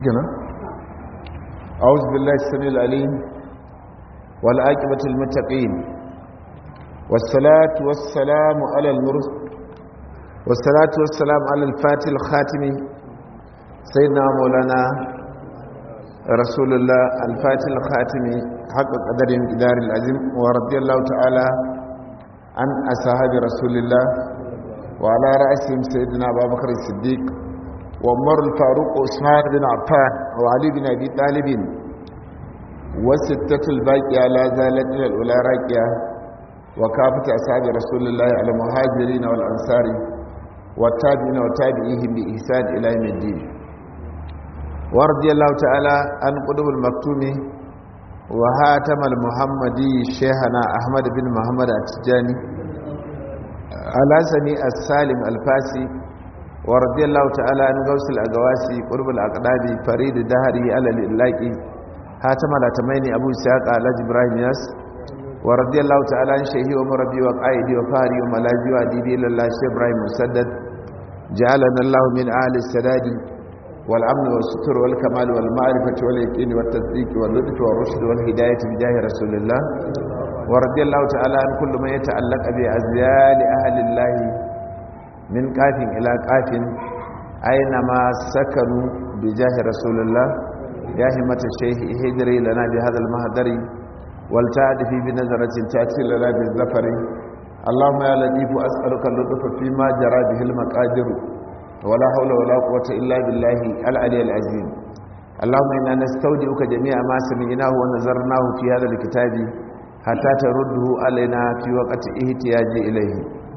كنا أعوذ بالله السميع العليم والعاقبة المتقين والصلاة والسلام على المرسل والصلاة والسلام على الفاتح الخاتم سيدنا مولانا رسول الله الفاتح الخاتم حق قدر مقدار العظيم ورضي الله تعالى عن أصحاب رسول الله وعلى رأسهم سيدنا أبا بكر الصديق وعمر الفاروق وعثمان بن عفان وعلي بن أبي طالب والستة الباقية لا زالت إلى الأولى راكية وكافة أصحاب رسول الله على المهاجرين والأنصار والتابعين وتابعيهم بإحسان إلى يوم الدين ورضي الله تعالى عن قدوم المكتوم وهاتم المحمدي شيخنا أحمد بن محمد التجاني على سمي السالم الفاسي ورضي الله تعالى عن غوث الأقواسي قرب الأقداب فريد دهري على الإلاقي هاتم الأتمين أبو سياق على جبراهيم ياس ورضي الله تعالى عن شيخي ومربي وقائدي وفاري وملاجي وعديدي لله شيخ إبراهيم مسدد جعلنا الله من أهل السداد والأمن والستر والكمال والمعرفة واليقين والتصديق واللطف والرشد والهداية بجاه رسول الله ورضي الله تعالى عن كل ما يتعلق بأزيال أهل الله من قاف إلى قاف أينما سكنوا بجاه رسول الله يا همة الشيخ هجري لنا بهذا المهدر والتعدفي بنظرة تأتي لنا بالزفر اللهم يا لطيف أسألك اللطف فيما جرى به المقادر ولا حول ولا قوة إلا بالله العلي العظيم اللهم إنا نستودعك جميع ما سمعناه ونظرناه في هذا الكتاب حتى ترده علينا في وقت احتياج إليه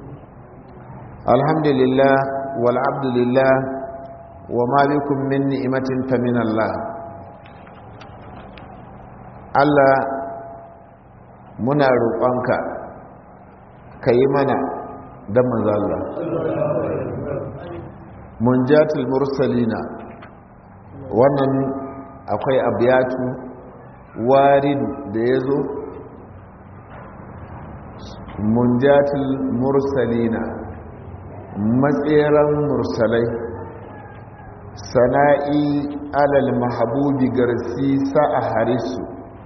الحمد لله والعبد لله وما بكم من نعمة فمن الله Allah muna roƙonka ka yi mana don manzala munjatul mursalina wannan akwai abiyatu waridu da ya zo munjatul mursalina matseren mursalai sana'i alal mahabubi garsi sa'a harisu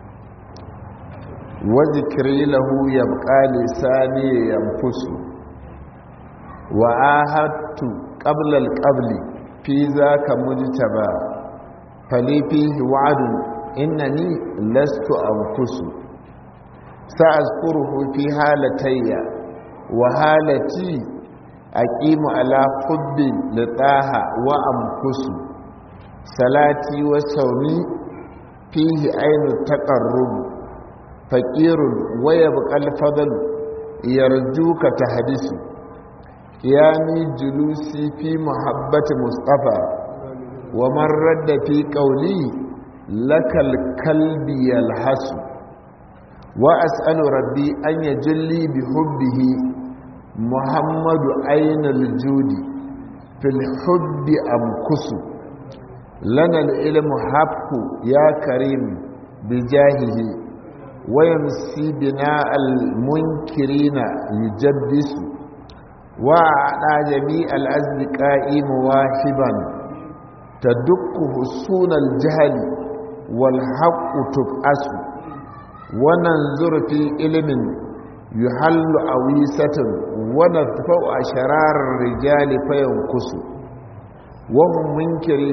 wazikiri lahu yabqa lisani yanfusu wa ahadtu qabla al-qabli fi zaka mujtaba fali fihi wa'dun innani lastu anfusu sa'azkuruhu fi halatayya wa halati aqimu ala hubbi litaha wa amkusu salati wa sawmi fihi ainu taqarrub faqirun wa yabqal fadl yarjuka tahdisu qiyami julusi fi muhabbati mustafa wa man radda fi qawli lakal kalbi yalhasu wa as'alu rabbi an yajli bi hubbihi muhammadu ainul judi fil hubbi amkusu lana al-ilmu habku ya karim bi jahihi wa yamsi bina al-munkirina yujabbisu wa ada jami al-azdiqa'i muwahiban tadukku husunal jahli wal haqqu tub'asu wa nanzuru fi ilmin yuhallu awisatin wa nadfa'u asharar rijali fayankusu wa hum munkiri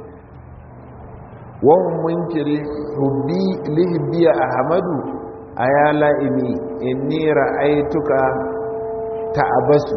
wa hum munkiri hubbi lihbi ahmadu aya la'imi inni ra'aytuka ta'abasu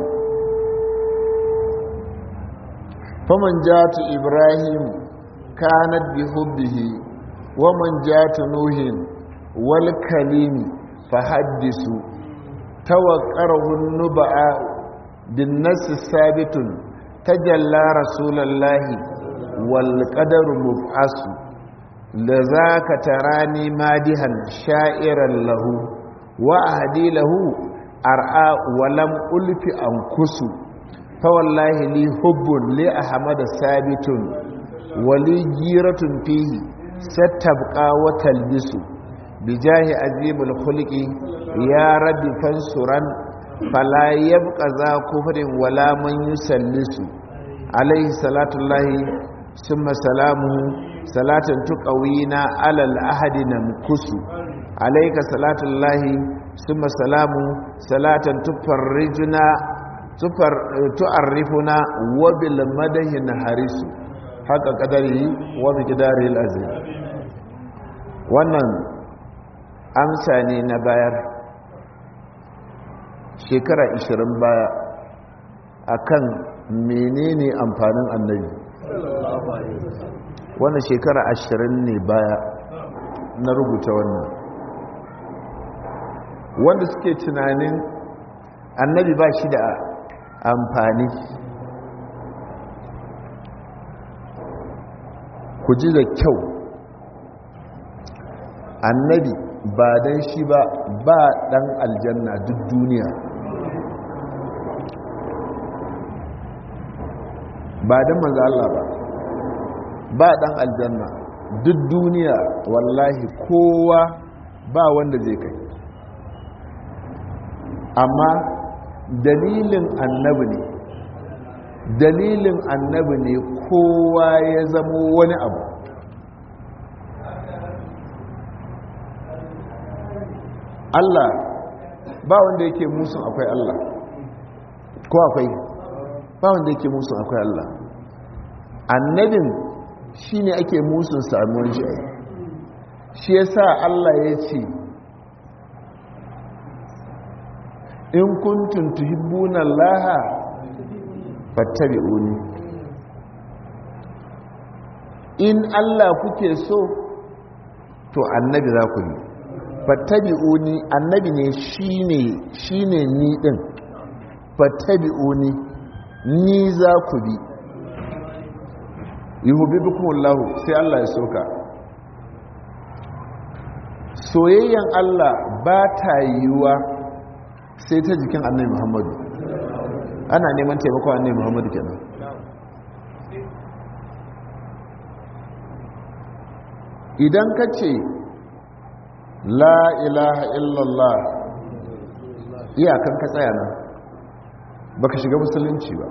faman jatu ibrahim kanat bi hubbihi wa man jatu nuhin wal kalimi fahaddisu توقره النبأ بالنس ثابت تجلى رسول الله والقدر مبعث لذاك تراني مادها شائرا له وأهدي له أرعى ولم ألف أنكس فوالله لي حب لأحمد ثابت ولي جيرة فيه ستبقى وتلبس بجاه عظيم الخلق يا رب فانصرا فلا يبقى ذا كفر ولا من يسلس عليه صلاة الله ثم سلامه salatan tuqawina alal ahadi namkusu alayka salatullahi summa salamu salatan tufarrijuna tufar tu'arrifuna wa bil madahi harisu haka kadari wa miqdari al-azim wannan amsa ne na bayar shekara 20 baya akan menene amfanin annabi wannan shekara 20 ne baya na rubuta wannan wanda suke tunanin annabi ba shi da amfani ku ji da kyau annabi ba dan shi ba ba dan aljanna duk duniya ba dan manzo Allah ba ba dan aljanna duk duniya wallahi kowa ba wanda zai kai amma dalilin annabi ne dalilin annabi ne kowa ya zamo wani abu Allah ba wanda yake musun akwai Allah ko akwai ba wanda yake musun akwai Allah annabin shi ne ake musun samuwar shi shi ya sa Allah ya ce in kuntum tuhibbuna Allah fattabi'uni in Allah kuke so to annabi za ku yi fattabi'uni annabi ne shine shine ni din fattabi'uni ni za ku bi yuhibbukum Allah sai Allah ya soka soyayyan Allah ba ta yiwa sai ta jikin annabi Muhammadu ana neman taimako annabi Muhammadu kenan idan ka ce la ilaha illallah iyakan ka tsaya nan baka shiga musulunci ba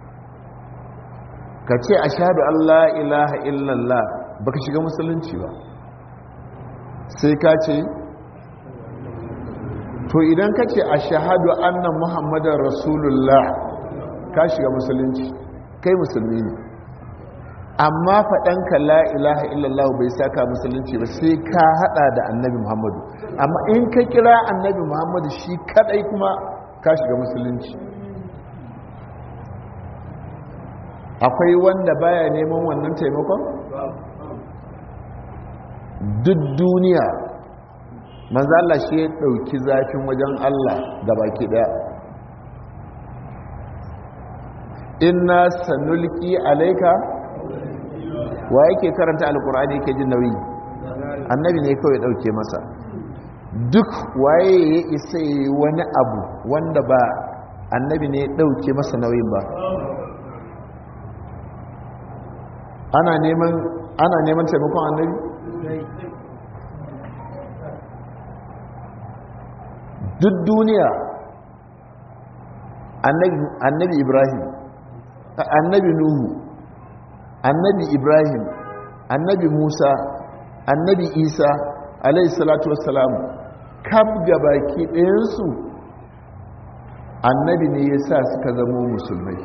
ka ce a shaɗu Allah ilaha illallah baka shiga musulunci ba sai ka ce to idan ka ce a shahadu annan muhammadin rasulullah ka shiga musulunci kai musulmi ne amma faɗanka la ilaha illallah bai saka musulunci ba sai ka hada da annabi muhammadu amma in ka kira annabi muhammadu shi kadai kuma ka shiga musulunci akwai wanda baya neman wannan taimakon duk duniya manzala shi ya ɗauki zafin wajen allah da baki ɗaya inna sanulki alaika wa yake karanta alkur'ani yake jin nauyi annabi ne kawai dauke masa duk waye ya isa wani abu wanda ba annabi ne dauke masa nauyin ba ana neman ana neman taimakon annabi duk duniya annabi ibrahim annabi nuhu annabi ibrahim annabi musa annabi isa alayhi salatu wassalam kaf gabaki ɗayansu annabi ne ya sa suka zama musulmai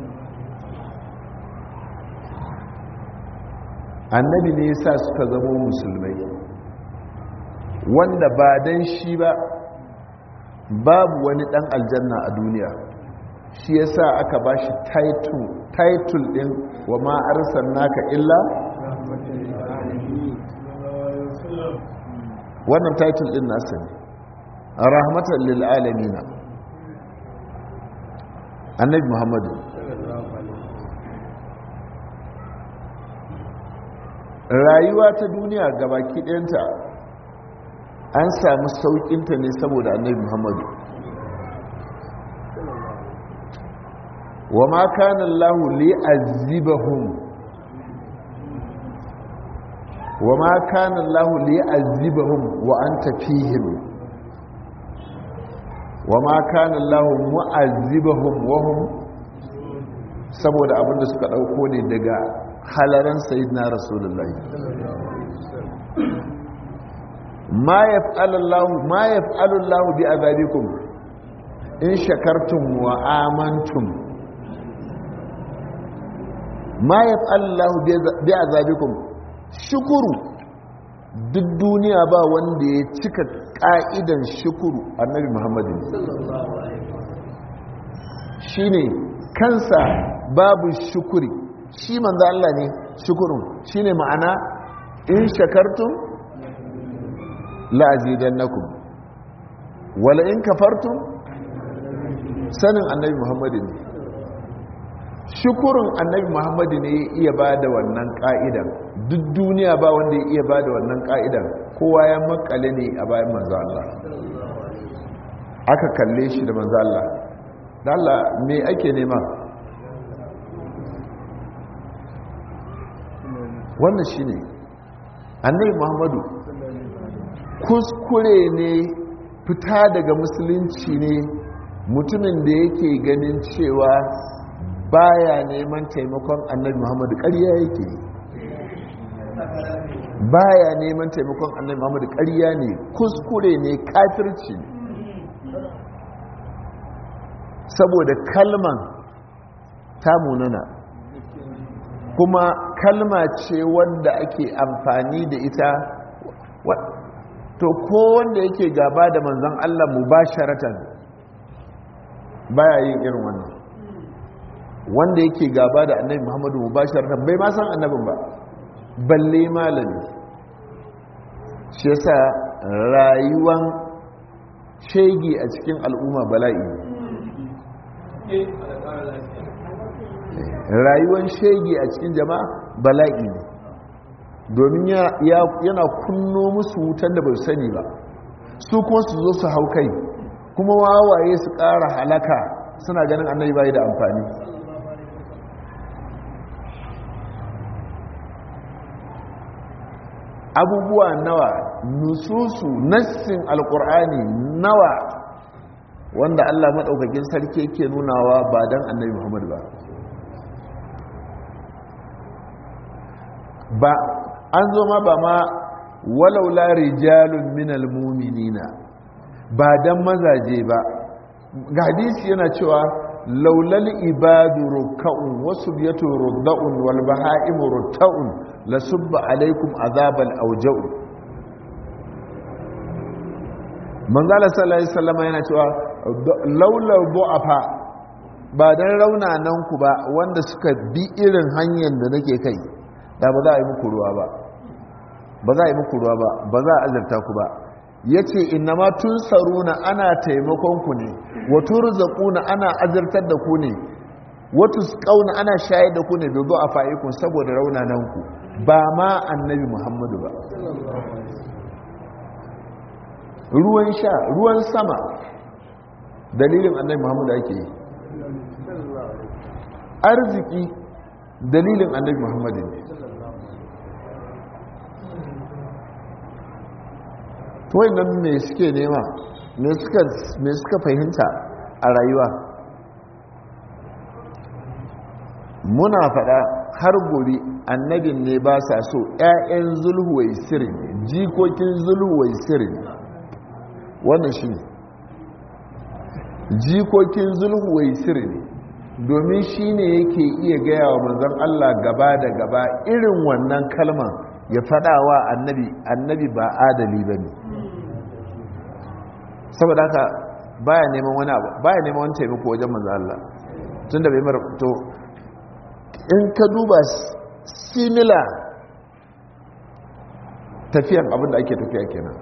annabi ne ya sa suka zama musulmai wanda ba don shi ba babu wani ɗan aljanna a duniya shi ya sa aka ba shi title ɗin wa ma'arsan naka illa wannan title ɗin nasa ne rahmatan lil'alamina annabi muhammadu rayuwa ta duniya gabaki ɗayanta an samu sauƙinta ne saboda annabi muhammadu wa ma kana Allahu li'azibahum wa ma kana Allahu li'azibahum wa anta fihim wa ma kana Allahu mu'azibahum wa hum saboda abinda suka dauko ne daga halaran sayyidina rasulullahi ma yaf'alullahu ma yaf'alullahu bi azabikum in shakartum wa amantum ma yaf'alullahu bi azabikum shukuru duk duniya ba wanda ya cika ka'idan shukuru annabi muhammadin shine kansa babu shukuri shi manzo Allah ne shukurun shine ma'ana in shakartum la azidannakum wala in kafartum sanin annabi muhammadin ne shukurun annabi muhammadu ne ya iya ba da wannan ka'idan duk duniya ba wanda ya iya ba da wannan ka'idan kowa ya makale ne a bayan manzo Allah aka kalle shi da manzo Allah da Allah me ake nema wannan shi ne annabi muhammadu kuskure ne fita daga musulunci ne mutumin da yake ganin cewa baya neman taimakon annabi muhammadu ƙarya yake baya neman taimakon annabi muhammadu ƙarya ne kuskure ne kafirci saboda kalman ta munana kuma kalma ce wanda ake amfani da ita to ko wanda yake gaba da manzon Allah mubasharatan baya yin irin wannan wanda yake gaba da annabi muhammadu mubasharatan bai ma san annabin ba balle malami shi yasa rayuwan shegi a cikin al'umma bala'i rayuwan shegi a cikin jama'a bala'i ne domin yana kunno musu wutan da bai sani ba su kuma su zo su hau kai kuma wawaye su ƙara halaka suna ganin annabi bai da amfani abubuwa nawa nususu nassin alkur'ani nawa wanda allah maɗaukakin sarki ke nunawa ba don annabi muhammadu ba ba an zo ma ba ma walaula rijalun minal muminina ba don mazaje ba ga hadisi yana cewa laulal ibadu rukka'un wasu biyatu rudda'un wal baha'imu rutta'un la subba alaikum azabal auja'u manzala sallallahu alaihi wasallam yana cewa laulal bu'afa ba dan raunanan ku ba wanda suka bi irin hanyar da nake kai da ba za a yi muku ruwa ba ba za a yi muku ruwa ba ba za a azarta ku ba ya ce inama tun saruna ana taimakon ku ne wato rizakuna ana azartar da ku ne wato kauna ana shayar da ku ne da zo a fa'ikun saboda raunanan ku ba ma annabi muhammadu ba ruwan sha ruwan sama dalilin annabi muhammadu ake yi arziki dalilin annabi muhammadu ne to nan me suke nema me suka fahimta a rayuwa muna faɗa har gobe annabin ne ba sa so 'ya'yan zulhuwai sirin jikokin zulhuwai sirin wannan shi ne jikokin zulhuwai sirin domin shi ne yake iya gaya wa manzan Allah gaba da gaba irin wannan kalman ya faɗa wa annabi annabi ba adali ba ne saboda haka baya neman wani abu baya neman wani taimako wajen manzan Allah tun da bai mara to in ka duba similar tafiyan abinda ake tafiya kenan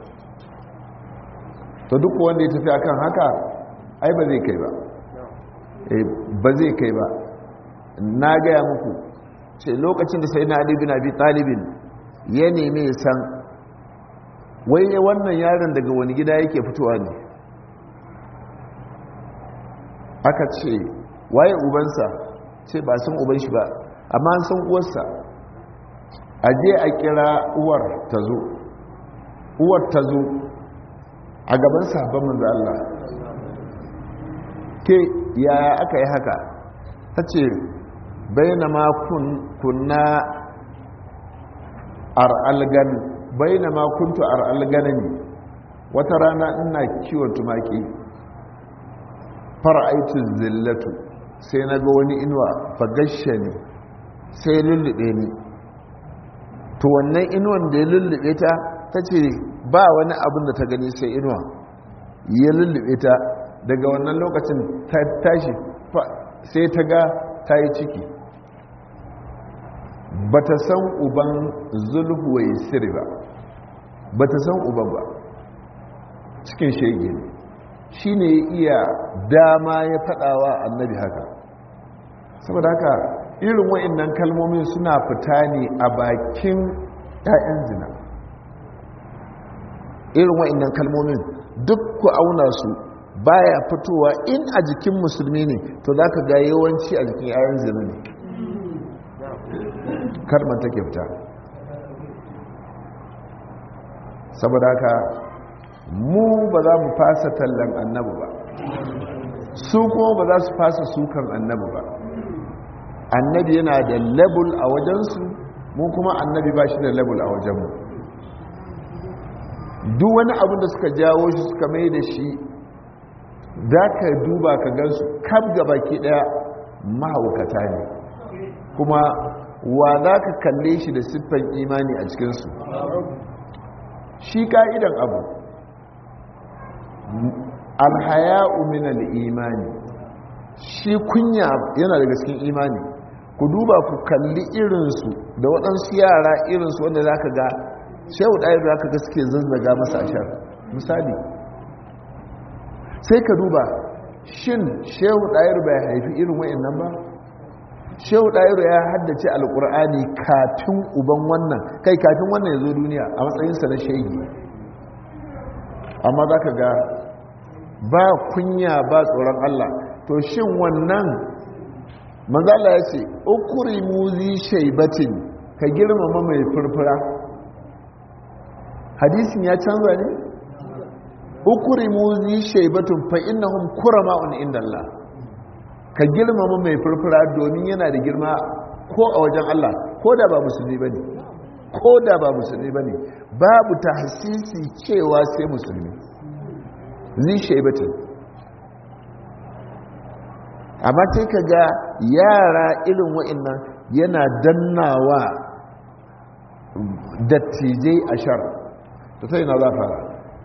to duk wanda ya tafi akan haka ai ba zai kai ba ba zai kai ba na gaya muku ce lokacin da sai na ali bin abi talibin ya nemi ya san wai wannan yaron daga wani gida yake fitowa ne aka ce waye ubansa ce ba san uban shi ba amma an san uwarsa a je a kira uwar ta zo uwar ta zo a gaban sabon manzo Allah ke yaya aka yi haka ta ce bainama kun kunna ar'algan bainama kuntu ar'alganani wata rana ina kiwon tumaki fara'aitu zillatu sai na ga wani inuwa fagashe ne sai lullube ni to wannan inuwan da ya lullube ta ta ce ba wani abin da ta gani sai inuwa ya lullube ta daga wannan lokacin ta tashi sai ta ga ta yi ciki ba ta san uban zulhuwai siri ba ba ta san uban ba cikin shege ne shi ne iya dama ya faɗawa annabi haka saboda haka irin wa'annan kalmomin suna fita ne a bakin 'ya'yan zina irin wa'annan kalmomin duk ku auna su baya fitowa in a jikin musulmi ne to za ka ga yawanci a jikin 'ya'yan zina ne karman take fita saboda haka mu ba za mu fasa tallan annabi ba su kuma ba za su fasa sukan annabi ba annabi yana da label a wajensu mu kuma annabi ba shi da label a wajenmu duk wani abin da suka jawo shi suka mai da shi za ka duba ka gansu kaf baki daya mahaukata ne kuma wa za ka kalle shi da siffan imani a cikinsu shi ka'idan abu alhaya'u min al-imani shi kunya yana daga cikin imani ku duba ku kalli irinsu da waɗansu yara irinsu wanda za ka ga shehu ɗaya za ka ga suke zazzaga masa ashar misali sai ka duba shin shehu ɗayar bai haifi irin wa'in nan ba shehu ɗayar ya haddace alƙur'ani kafin uban wannan kai kafin wannan ya zo duniya a matsayinsa na shegi amma za ka ga ba kunya ba tsoron allah to shin wannan manzala ya ce ukuri muzi shaibatin ka girmama mai furfura hadisin ya canza ne ukuri muzi shaibatun fa innahum kurama'un inda Allah ka girmama mai furfura domin yana da girma ko a wajen Allah ko da ba musulmi bane ko da ba musulmi bane babu tahsisi cewa sai musulmi zi shaibatin amma sai ka ga yara irin wa'annan yana dannawa dattijai a shar ta sai na za fara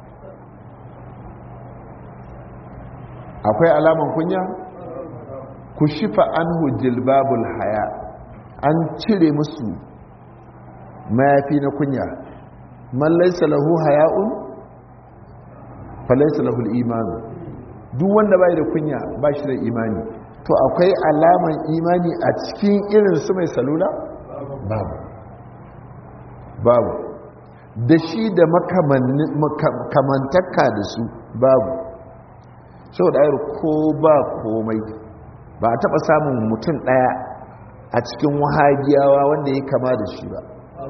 akwai alaman kunya ku shifa an jilbabul haya an cire musu mayafi na kunya man laisa lahu haya'un fa laisa lahu al-imanu duk wanda bai da kunya ba shi da imani to akwai alaman imani a cikin irin su mai salula babu babu da shi da makamantaka da su babu sau da ayar ko ba komai ba a taɓa samun mutum ɗaya a cikin wahagiyawa wanda ya kama da shi ba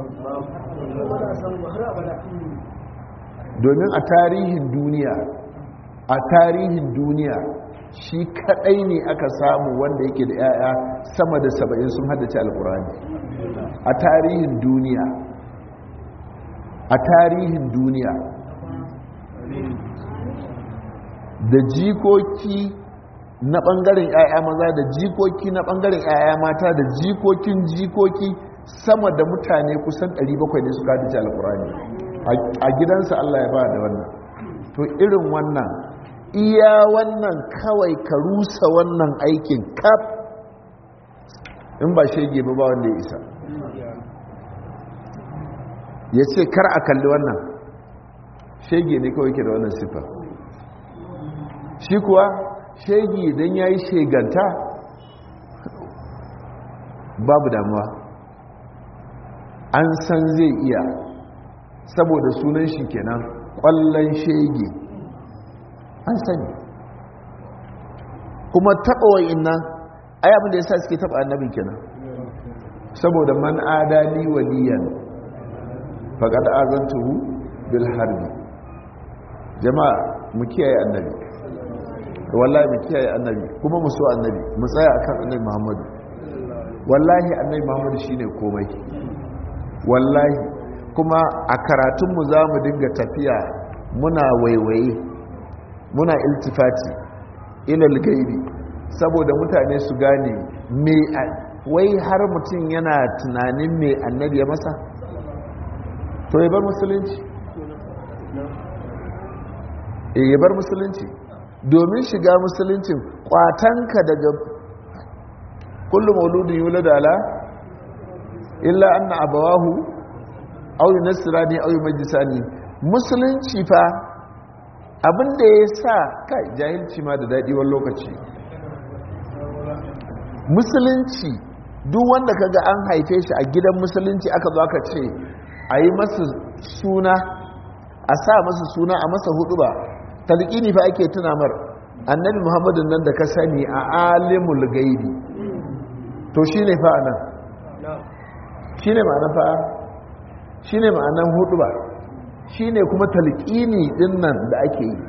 domin a tarihin duniya a tarihin duniya shi kadai ne aka samu wanda yake da 'ya'ya sama da saba'in sun haddace alkurani a tarihin duniya a tarihin duniya da jikoki na bangaren 'ya'ya maza da jikoki na bangaren 'ya'ya mata da jikokin jikoki sama da mutane kusan 700 ne suka haddace alkurani a gidansa Allah ya ba da wannan to irin wannan iya wannan kawai ka rusa wannan aikin kaf in ba shege ba ba wanda ya isa ya ce kar a kalli wannan shege ne kawai ke da wannan siffa shi kuwa shege idan ya yi sheganta babu damuwa an san zai iya saboda sunan shi kenan kwallon shege an sani kuma taɓa wa'in nan ai abin da ya sa suke taɓa annabin kenan saboda man adali waliyan faƙad azantuhu bil harbi jama'a mu kiyaye annabi wallahi mu kiyaye annabi kuma mu so annabi mu tsaya akan annabi muhammadu wallahi annai muhammadu shine komai wallahi kuma a karatunmu za mu dinga tafiya muna waiwaye muna iltifati ilal gaibi saboda mutane su gane me wai har mutum yana tunanin me annabi ya masa to ya bar musulunci ya bar musulunci domin shiga musuluncin kwatanka daga kullum mauludin yulad ala illa anna abawahu aw yunasirani aw yumajjisani musulunci fa abinda ya sa kai jahilci ma da dadi wani lokaci musulunci duk wanda kaga an haife shi a gidan musulunci aka zo aka ce a yi masa suna a sa masa suna a masa hudu ba talqini fa ake tuna mar annabi muhammadin nan da ka sani a alimul gaibi to shine fa anan shine ma'anar fa shine ma'anar hudu ba shine kuma talqini din nan da ake yi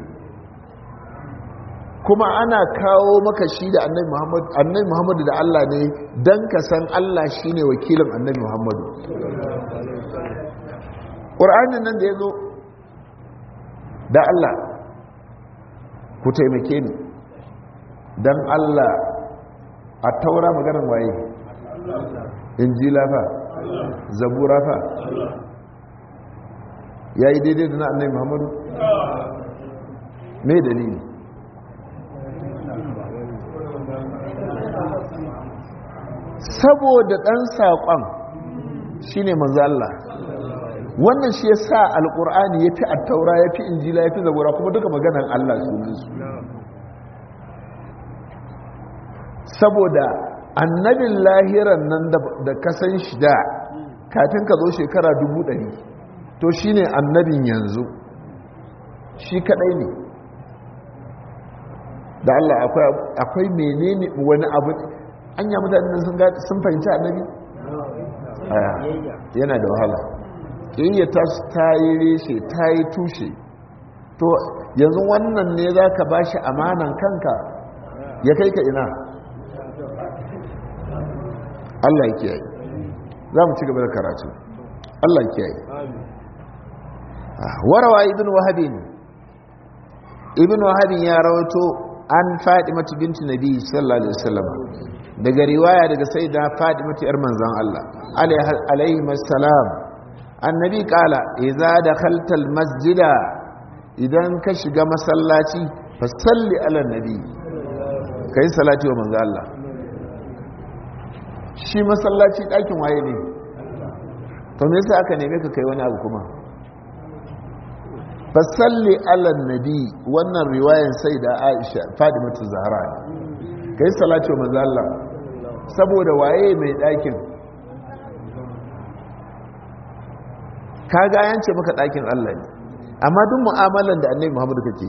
kuma ana kawo maka shi da annabi muhammad annabi muhammadu da Allah ne dan ka san Allah shine wakilin annabi muhammadu Qur'anin nan da yazo da Allah ku taimake ni don Allah a taura maganin waye injila fa zabura fa ya yi daidai da na annai muhammadu mai dalili saboda ɗan saƙon shi ne Allah wannan shi ya sa alƙur'ani ya fi attaura ya fi injila ya fi zabura kuma duka maganan Allah sunansu saboda annabin lahiran nan da kasan shi da kafin ka zo shekara dubu ɗari to shi ne annabin yanzu shi kaɗai ne da Allah akwai menene wani abu an yi mutane sun fahimci annabi yana da wahala ƙiyayya ta ta yi reshe ta yi tushe to yanzu wannan ne za ka ba shi amanan kanka ya kai ka ina Allah ya kiyaye za mu ci gaba da karatu Allah ya kiyaye warawa ibn wahabin ibn wahabin ya rawato an fadimatu binti nabi sallallahu alaihi wasallam daga riwaya daga sayyida fadimatu yar manzon Allah alaihi assalam annabi kala idza dakhalta almasjida idan ka shiga masallaci fa salli ala nabi kai salati wa manzon Allah shi masallaci ɗakin waye ne to me yasa aka neme ka kai wani abu kuma fasalli ala nabi wannan riwayan sai da Aisha Fadimatu Zahra kai salati wa manzon Allah saboda waye mai ɗakin kaga yance maka ɗakin Allah ne amma duk mu'amalan da annabi Muhammadu kake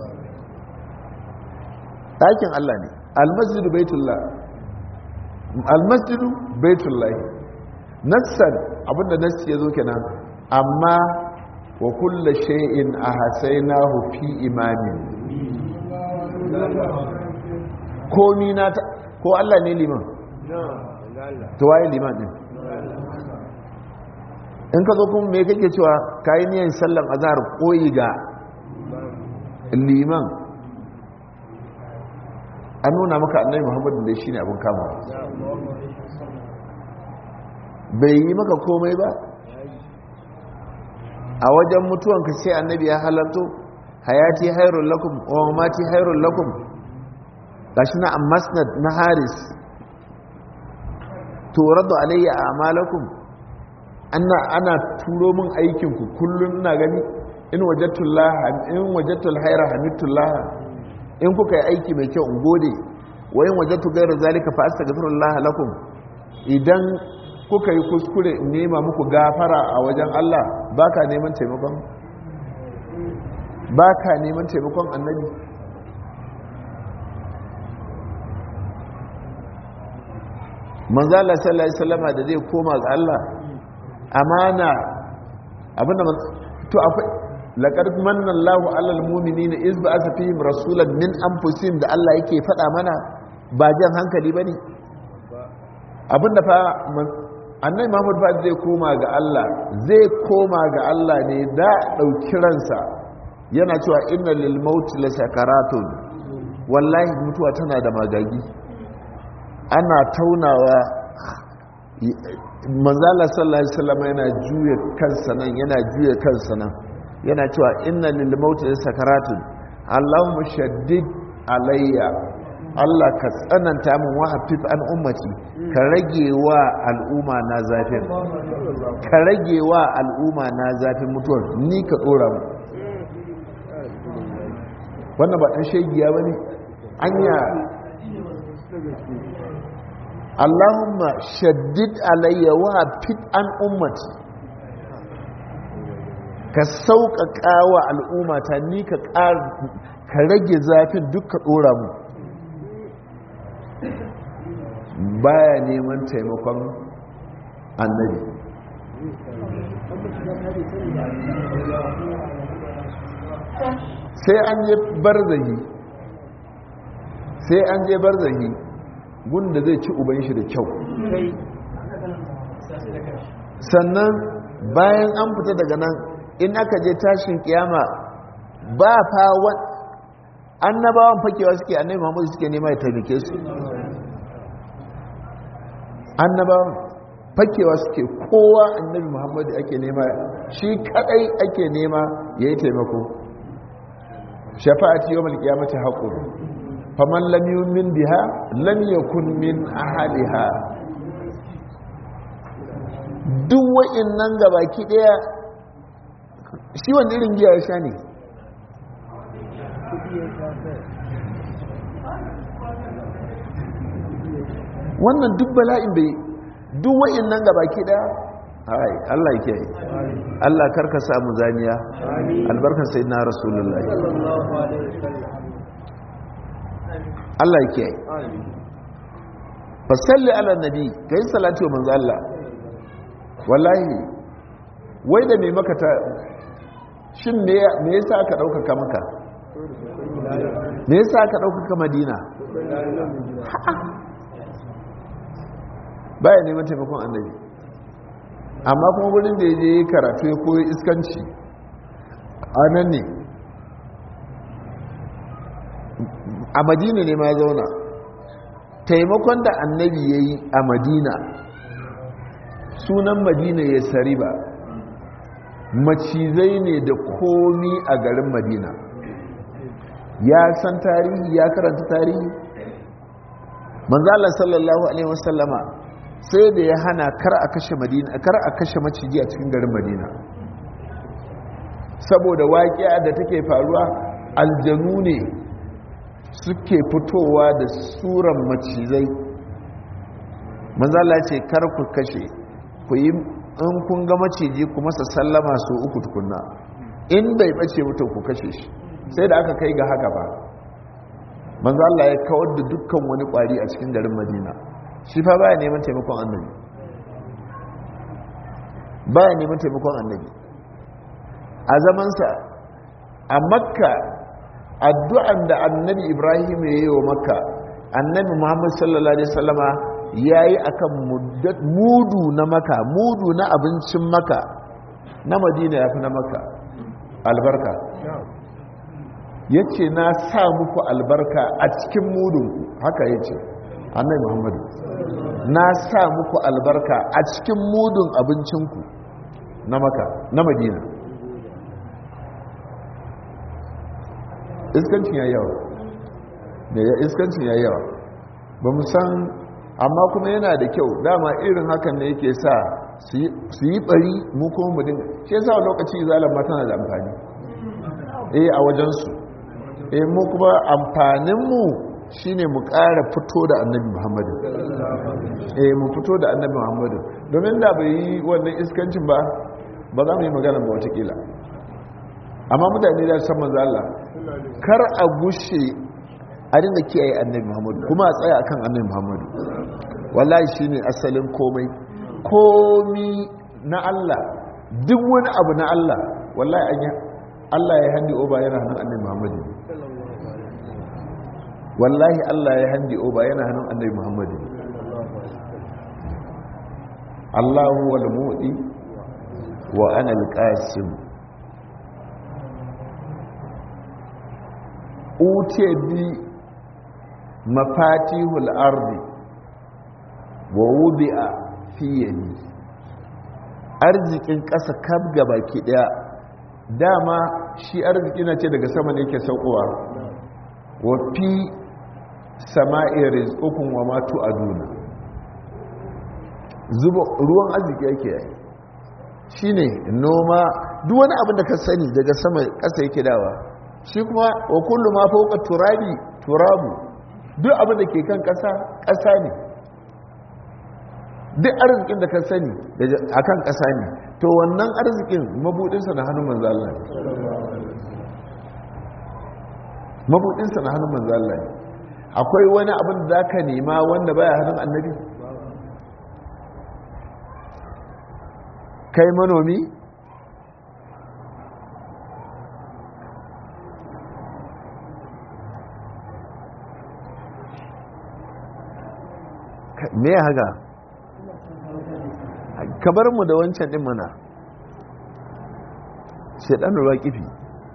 ɗakin Allah ne almasjidu baitullah almasjidu baitullahi nassan abinda nassi yazo kenan amma wa kullu shay'in ahsaynahu fi imamin komi na ko Allah ne liman to waye liman din in ka zo kuma me kake cewa kayi niyan sallan azhar koyi ga liman an nuna maka annabi muhammadu da shi ne abin kama bai yi maka komai ba a wajen mutuwanka sai annabi ya halarto hayati hairun lakum wa mamati hairun lakum gashi na ammasnad na haris turadu alayya a amalakum ana ana turo min aikinku kullum ina gani in wajatullah in wajatul haira hamidullah in kuka yi aiki mai kyau in gode wayin wajattu gairu zalika fa astaghfirullah lakum idan kuka yi kuskure in nema muku gafara a wajen Allah baka neman taimakon baka neman taimakon annabi manzo Allah sallallahu alaihi wasallama da zai koma ga Allah amana abinda to akwai laqad manna Allahu 'alal mu'minina iz ba'atha fihim rasulan min anfusihim da Allah yake faɗa mana ba jan hankali bane abinda fa annai muhammadu fa zai koma ga Allah zai koma ga Allah ne da ɗauki ransa yana cewa inna lil mauti la sakaratun wallahi mutuwa tana da magagi ana taunawa manzala sallallahu alaihi wasallam yana juya kansa nan yana juya kansa nan yana cewa inna lil mauti la sakaratun allahumma shaddid alayya Allah ka tsananta min wahafif an ummati ka rage wa al'umma na zafin ka rage wa al'umma na zafin mutuwar ni ka tsora mu wannan ba ɗan shegiya ba ne anya Allahumma shaddid alayya wahafif an ummati ka sauƙaƙa wa al'ummata ni ka rage zafin duk ka tsora mu baya neman taimakon annabi sai an je barzahi sai an je barzahi gunda zai ci uban shi da kyau sannan bayan an fita daga nan in aka je tashin kiyama ba fa annabawan fakewa suke annabi muhammadu suke nema ya taimake su annabawan fakewa suke kowa annabi muhammadu ake nema shi kadai ake nema ya yi taimako shafa'ati yau malkiyamata haƙo faman lam yumin biha lam yakun min ahaliha duk wa'in nan gabaki daya shi wanda irin giya ya sha ne wannan duk bala'in bai duk wa'in nan gabaki daya ai Allah yake yi Allah karka samu zaniya albarkar sai na rasulullahi Allah yake yi fasalli ala nabi kai salati wa manzo Allah wallahi wai da me maka ta shin me yasa aka ɗaukaka maka me yasa aka ɗaukaka madina baya neman taimakon annabi amma kuma wurin da ya je karatu ya koyi iskanci a nan ne a madina ne ma zauna taimakon da annabi ya yi a madina sunan madina ya sari ba macizai ne da komi a garin madina ya san tarihi ya karanta tarihi manzala sallallahu alaihi wasallama sai da ya hana kar a kashe madina kar a kashe maciji a cikin garin madina saboda waƙiya da take faruwa aljanu ne suke fitowa da suran macizai manzala ce kar ku kashe ku yi in kun ga maciji ku masa sallama su uku tukunna in bai bace mutum ku kashe shi sai da aka kai ga haka ba manzo Allah ya kawar da dukkan wani kwari a cikin garin Madina shi fa baya neman taimakon annabi baya neman taimakon annabi a zamansa a makka addu'an da annabi ibrahim ya yi wa makka annabi muhammad sallallahu alaihi wasallama ya yi a kan mudu na maka mudu na abincin maka na madina ya fi na maka albarka ya ce na sa muku albarka a cikin mudunku haka ya ce annai muhammadu na sa muku albarka a cikin mudun abincinku na maka na madina iskancin ya yawa da ya iskancin ya yawa ba mu san amma kuma yana da kyau dama irin hakan da yake sa su yi bari mu kuma mu dinga shi yasa lokaci zalan ma tana da amfani eh a wajensu eh mu kuma amfaninmu shine mu ƙara fito da annabi muhammadu eh mu fito da annabi muhammadu domin da bai yi wannan iskancin ba ba za mu yi magana ba watakila amma mutane da san manzo Allah kar a gushe a dinga kiyaye annabi muhammadu kuma a tsaya akan annabi muhammadu wallahi shine asalin komai komi na Allah duk wani abu na Allah wallahi an yi Allah ya handi oba yana hannun annabi muhammadu wallahi Allah ya handi oba yana hannun annabi muhammadu Allahu wal mu'ti wa ana al-qasim uce bi mafatihul ardi wa wudi'a fi yadi arzikin ƙasa kaf baki ɗaya dama shi arziki na ce daga sama ne ke saukowa wa fi sama'i rizqukun wa ma tu'aduna zuba ruwan arziki yake yi shine noma duk wani abin da ka sani daga sama ƙasa yake dawa shi kuma wa kullu ma fawqa turabi turabu duk abin da ke kan ƙasa ƙasa ne duk arzikin da ka sani a kan ƙasa ne to wannan arzikin mabudinsa na hannun manzala ne mabudinsa na hannun manzala ne akwai wani abin da za ka nema wanda baya hannun annabi kai manomi me ya haka ka bar mu da wancan din mana shaidan ruwa kifi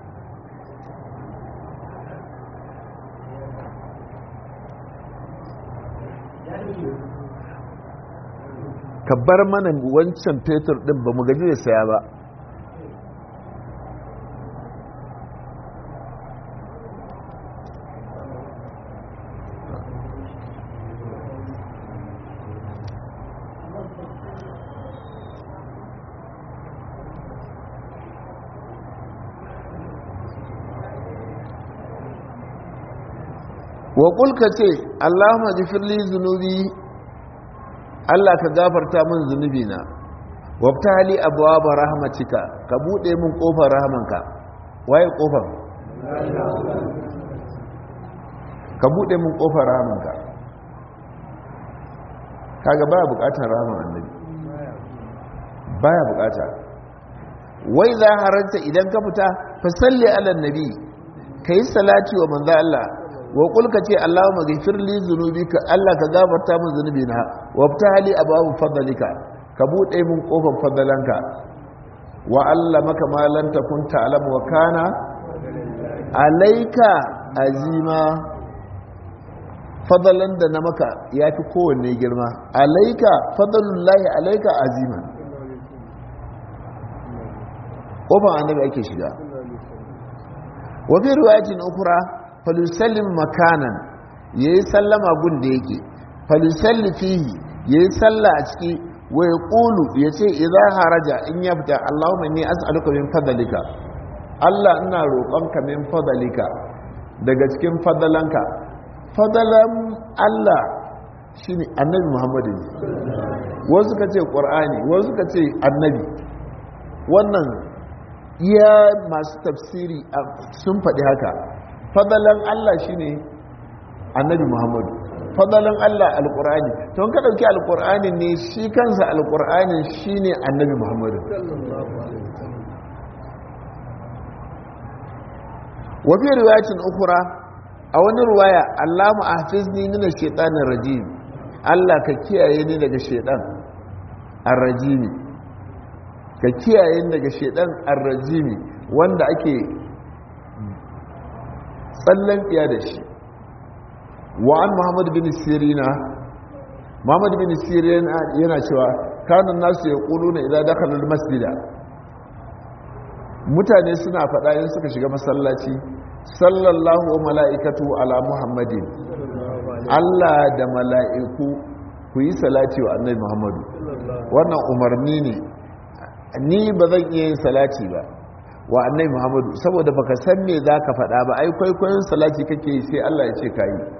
ka bar mana wancan fetur din ba mu gaji da saya ba wa kulka ce allahumma gifirli zunubi allah ka gafarta min zunubi na wabta hali abuwa ba rahmatika ka buɗe min ƙofar rahmanka waye ƙofar ka buɗe min ƙofar rahmanka kaga baya buƙatar rahman annabi baya buƙata wai za haranta idan ka fita fasalli ala nabi ka yi salati wa manzo Allah wa kulka ce Allahumma ghfir li dhunubika Allah ka gafarta min zunubina wa ftahli abwaab fadlika ka bude min kofar fadalanka wa allamaka ma lam takun ta'lam wa kana alayka azima fadalan da na maka yafi kowanne girma alayka fadlullahi alayka azima kofar annabi ake shiga wa fi riwayatin ukhra falisallim makanan ya yi sallama gun da yake falisalli fihi ya yi salla a ciki wa ya ƙulu ya ce idan haraja in ya fita allahumma ni as'aluka min fadalika allah ina roƙonka min fadalika daga cikin fadalanka fadalan allah shine annabi muhammadu ne wasu ka ce ƙwar'ani wasu ka ce annabi wannan iya masu tafsiri sun faɗi haka fadalan Allah shine annabi Muhammadu fadalan Allah alqur'ani to ka dauki alqur'ani ne shi kansa alqur'ani shine annabi Muhammadu wa fi riwayatin ukhra a wani riwaya Allahumma ahfizni min ash-shaytanir rajim Allah ka kiyaye ni daga shaytan ar-rajimi ka kiyaye ni daga shaytan ar-rajimi wanda ake tsallan tsiya da shi wa an muhammad bin sirina muhammad bin sirina yana cewa kanun nasu ya ƙulu na idan dakalar masjida mutane suna faɗa yin suka shiga masallaci sallallahu wa mala'ikatu ala muhammadin allah da mala'iku ku yi salati wa annai muhammadu wannan umarni ne ni ba zan iya yin salati ba wa annai muhammadu saboda baka san me za ka faɗa ba ai kwaikwayon salati kake yi sai Allah ya ce ka yi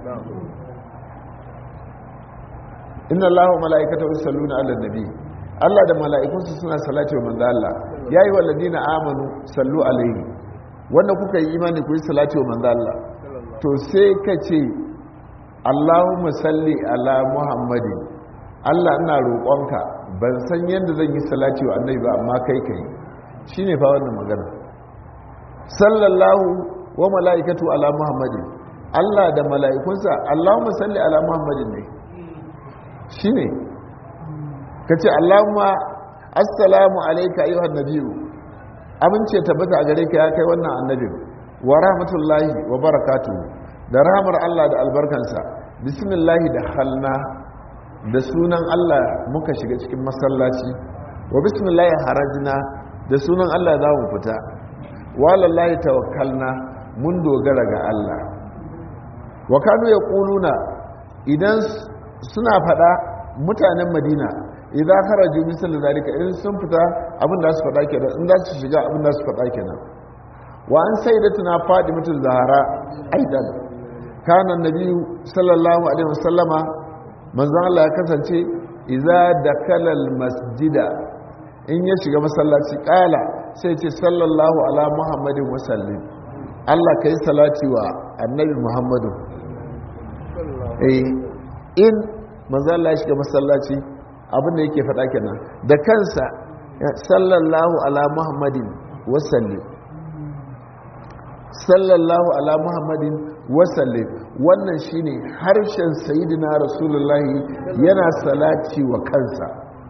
inna allaha mala'ikata yusalluna ala nabi Allah da mala'ikunsu suna salati wa manzo Allah yayi walladina amanu sallu alaihi wanda kuka yi imani ku yi salati wa manzo Allah to sai ka ce Allahumma salli ala muhammadin Allah ina roƙonka ban san yadda zan yi salati wa annabi ba amma kai kai shine fa wannan magana sallallahu wa mala'ikatu ala muhammadin Allah da mala'ikunsa Allahumma salli ala muhammadin ne shine ka ce allahumma assalamu alaika ayyuhan nabiyu amince tabbata a gare ka ya kai wannan annabin wa rahmatullahi wa barakatuhu da rahmar Allah da albarkansa bismillahi da halna da sunan Allah muka shiga cikin masallaci wa bismillahi harajna da sunan Allah za mu fita wa lallahi tawakkalna mun dogara ga Allah wa kanu yaquluna idan suna fada mutanen Madina idan kharaju misal zalika idan sun fita abin da su fada kenan in za su shiga abin da su fada kenan wa an sayyidatuna fadimatul zahra aidan kana annabi sallallahu alaihi wasallama manzon Allah ya kasance idza dakala masjida in ya shiga masallaci kala sai ce sallallahu ala muhammadin wasallim Allah kai salati wa annabi muhammadu eh in manzon Allah ya shiga masallaci abin da yake faɗa kenan da kansa sallallahu ala muhammadin wasallim sallallahu ala muhammadin wasallim wannan shine harshen sayidina rasulullahi yana salati wa kansa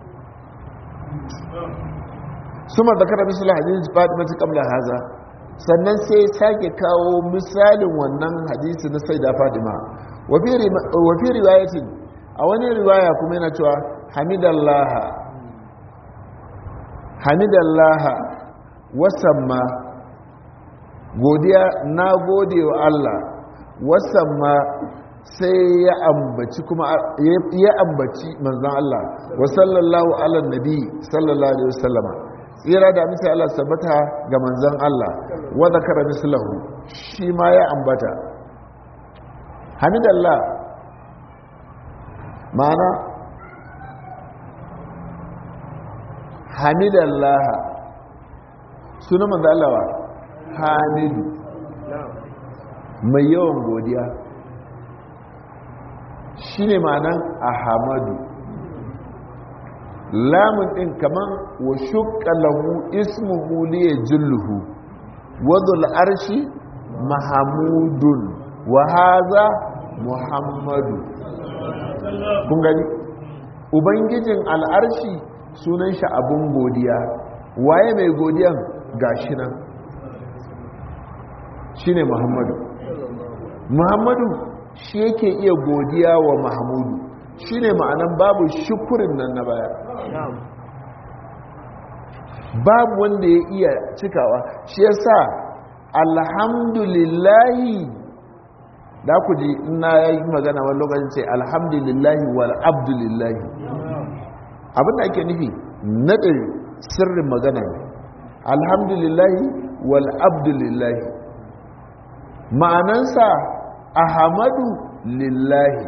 suma zakara misal hadisi fatimatu qabla haza sannan sai sake kawo misalin wannan hadisi na saida fatima wa fi riwayatin a wani riwaya kuma yana cewa hamidallaha hamidallaha wasamma godiya na gode wa Allah wasamma sai ya ambaci kuma ya ambaci manzon Allah wa sallallahu ala nabi sallallahu alaihi wasallama tsira da amsa Allah sabbata ga manzon Allah wa zakara mislahu shi ma ya ambata hamidallah ma'ana hamidallah sunan manzon Allah wa hamidu mai yawan godiya shi ne ma'anan ahamadu lamun ɗin kaman wa shukka lahu ismuhu liya julluhu wadul arshi mahamudun wa haza muhammadu kun gani ubangijin al'arshi sunan shi abun godiya waye mai godiyan gashi nan shine muhammadu muhammadu shi yake iya godiya wa mahmudu shine ma'anan babu shukurin nan na baya babu wanda ya iya cikawa shi yasa alhamdulillahi da ku ji ina yi magana wani lokacin ce alhamdulillahi wal abdulillahi abinda ake nufi naɗin sirrin magana alhamdulillahi wal abdulillahi ma'anansa ahamadu lillahi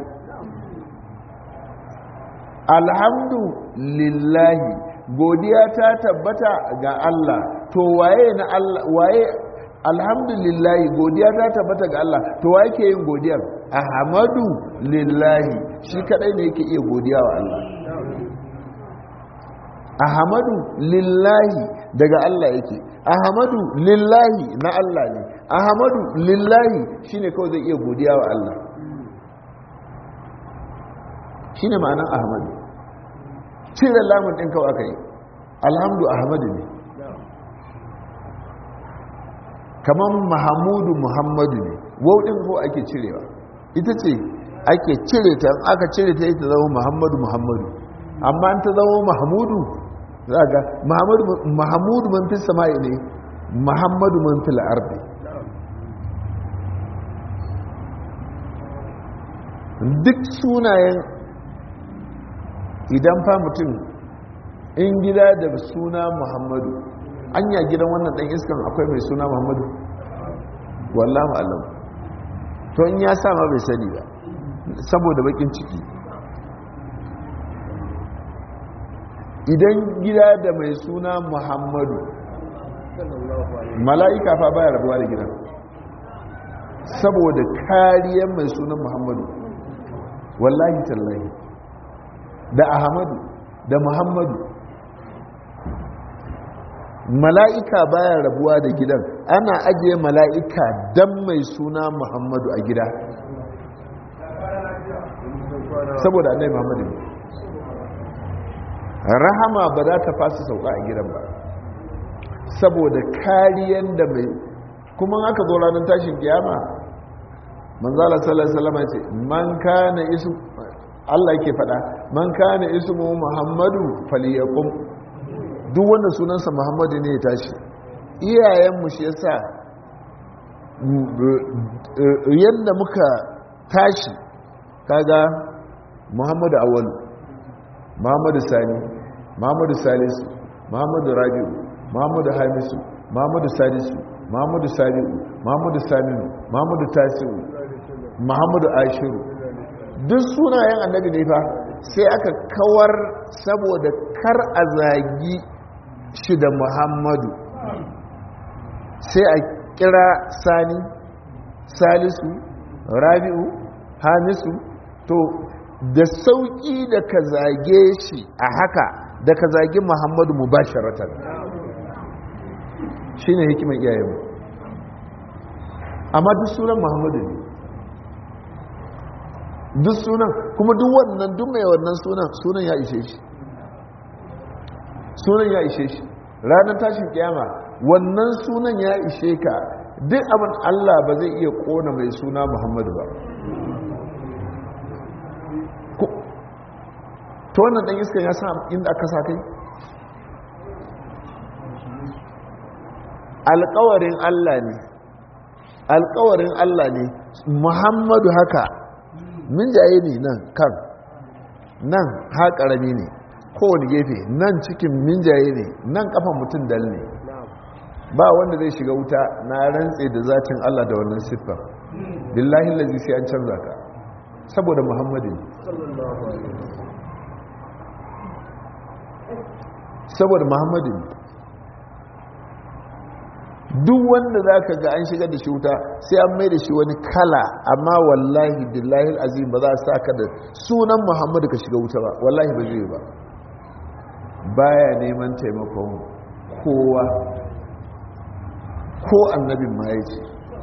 alhamdu lillahi godiya ta tabbata ga Allah to waye na Allah waye alhamdulillahi godiya ta tabbata ga Allah to waye ke yin godiyar ahamadu lillahi shi kadai ne yake iya godiya wa Allah ahamadu lillahi daga Allah yake ahamadu lillahi na Allah ne ahamadu lillahi shine kawai zai iya godiya wa Allah shine ma'anar ahmadu cire lamun ɗin kawai aka yi alhamdu ahmadu ne kamar mahamudu muhammadu ne wauɗin ko ake cirewa ita ce ake cire ta aka cire ta ita zama muhammadu muhammadu amma ta zama mahamudu za ga mahamudu man fi sama'i ne muhammadu man fi la'arbi duk sunayen idan fa mutum in gida da suna muhammadu an ya gidan wannan ɗan iskan akwai mai suna muhammadu wallahu alam to in ya sama bai sani ba saboda bakin ciki idan gida da mai suna muhammadu mala'ika fa baya rabuwa da gidan saboda kariyar mai sunan muhammadu wallahi tallahi da ahmadu da muhammadu mala'ika baya rabuwa da gidan ana ajiye mala'ika dan mai suna muhammadu a gida saboda annai muhammadu rahama ba za ta fasa sauka a gidan ba saboda kariyan da mai kuma aka zo ranar tashin kiyama manzala sallallahu alaihi wasallam ce man kana isu Allah yake fada man kana ismu muhammadu falyaqum duk wanda sunansa muhammadu ne ya tashi iyayen mu shi yasa yadda muka tashi kaga muhammadu awwalu muhammadu sani muhammadu salisu muhammadu rabi'u muhammadu hamisu muhammadu salisu muhammadu sabi'u muhammadu saminu muhammadu tasi'u muhammadu ashiru duk sunayen annabi ne fa sai aka kawar saboda kar a zagi shi da muhammadu sai a kira sani salisu rabi'u hamisu to da sauƙi da ka zage shi a haka da ka zage muhammadu mu ba shi ne hikimar iyayenmu amma duk sunan muhammadu ne duk sunan kuma duk wannan duk mai wannan sunan sunan ya ishe shi sunan ya ishe shi ranar tashin kiyama wannan sunan ya ishe ka duk abin allah ba zai iya kona mai suna muhammadu ba ta wannan ɗan iskan ya sa inda aka sa kai alkawarin Allah ne alkawarin Allah ne Muhammadu haka min jaye ne nan kan nan ha ƙarami ne kowane gefe nan cikin min jaye ne nan kafan mutum dal ne ba wanda zai shiga wuta na rantse da zatin Allah da wannan siffar billahi lazi sai an canza ka saboda Muhammadu saboda Muhammadu ne duk wanda za ka ga an shigar da shi wuta sai an mai da shi wani kala amma wallahi billahi azim ba za a sa ka da sunan muhammadu ka shiga wuta ba wallahi ba zai ba baya neman taimakon kowa ko annabin ma ya ce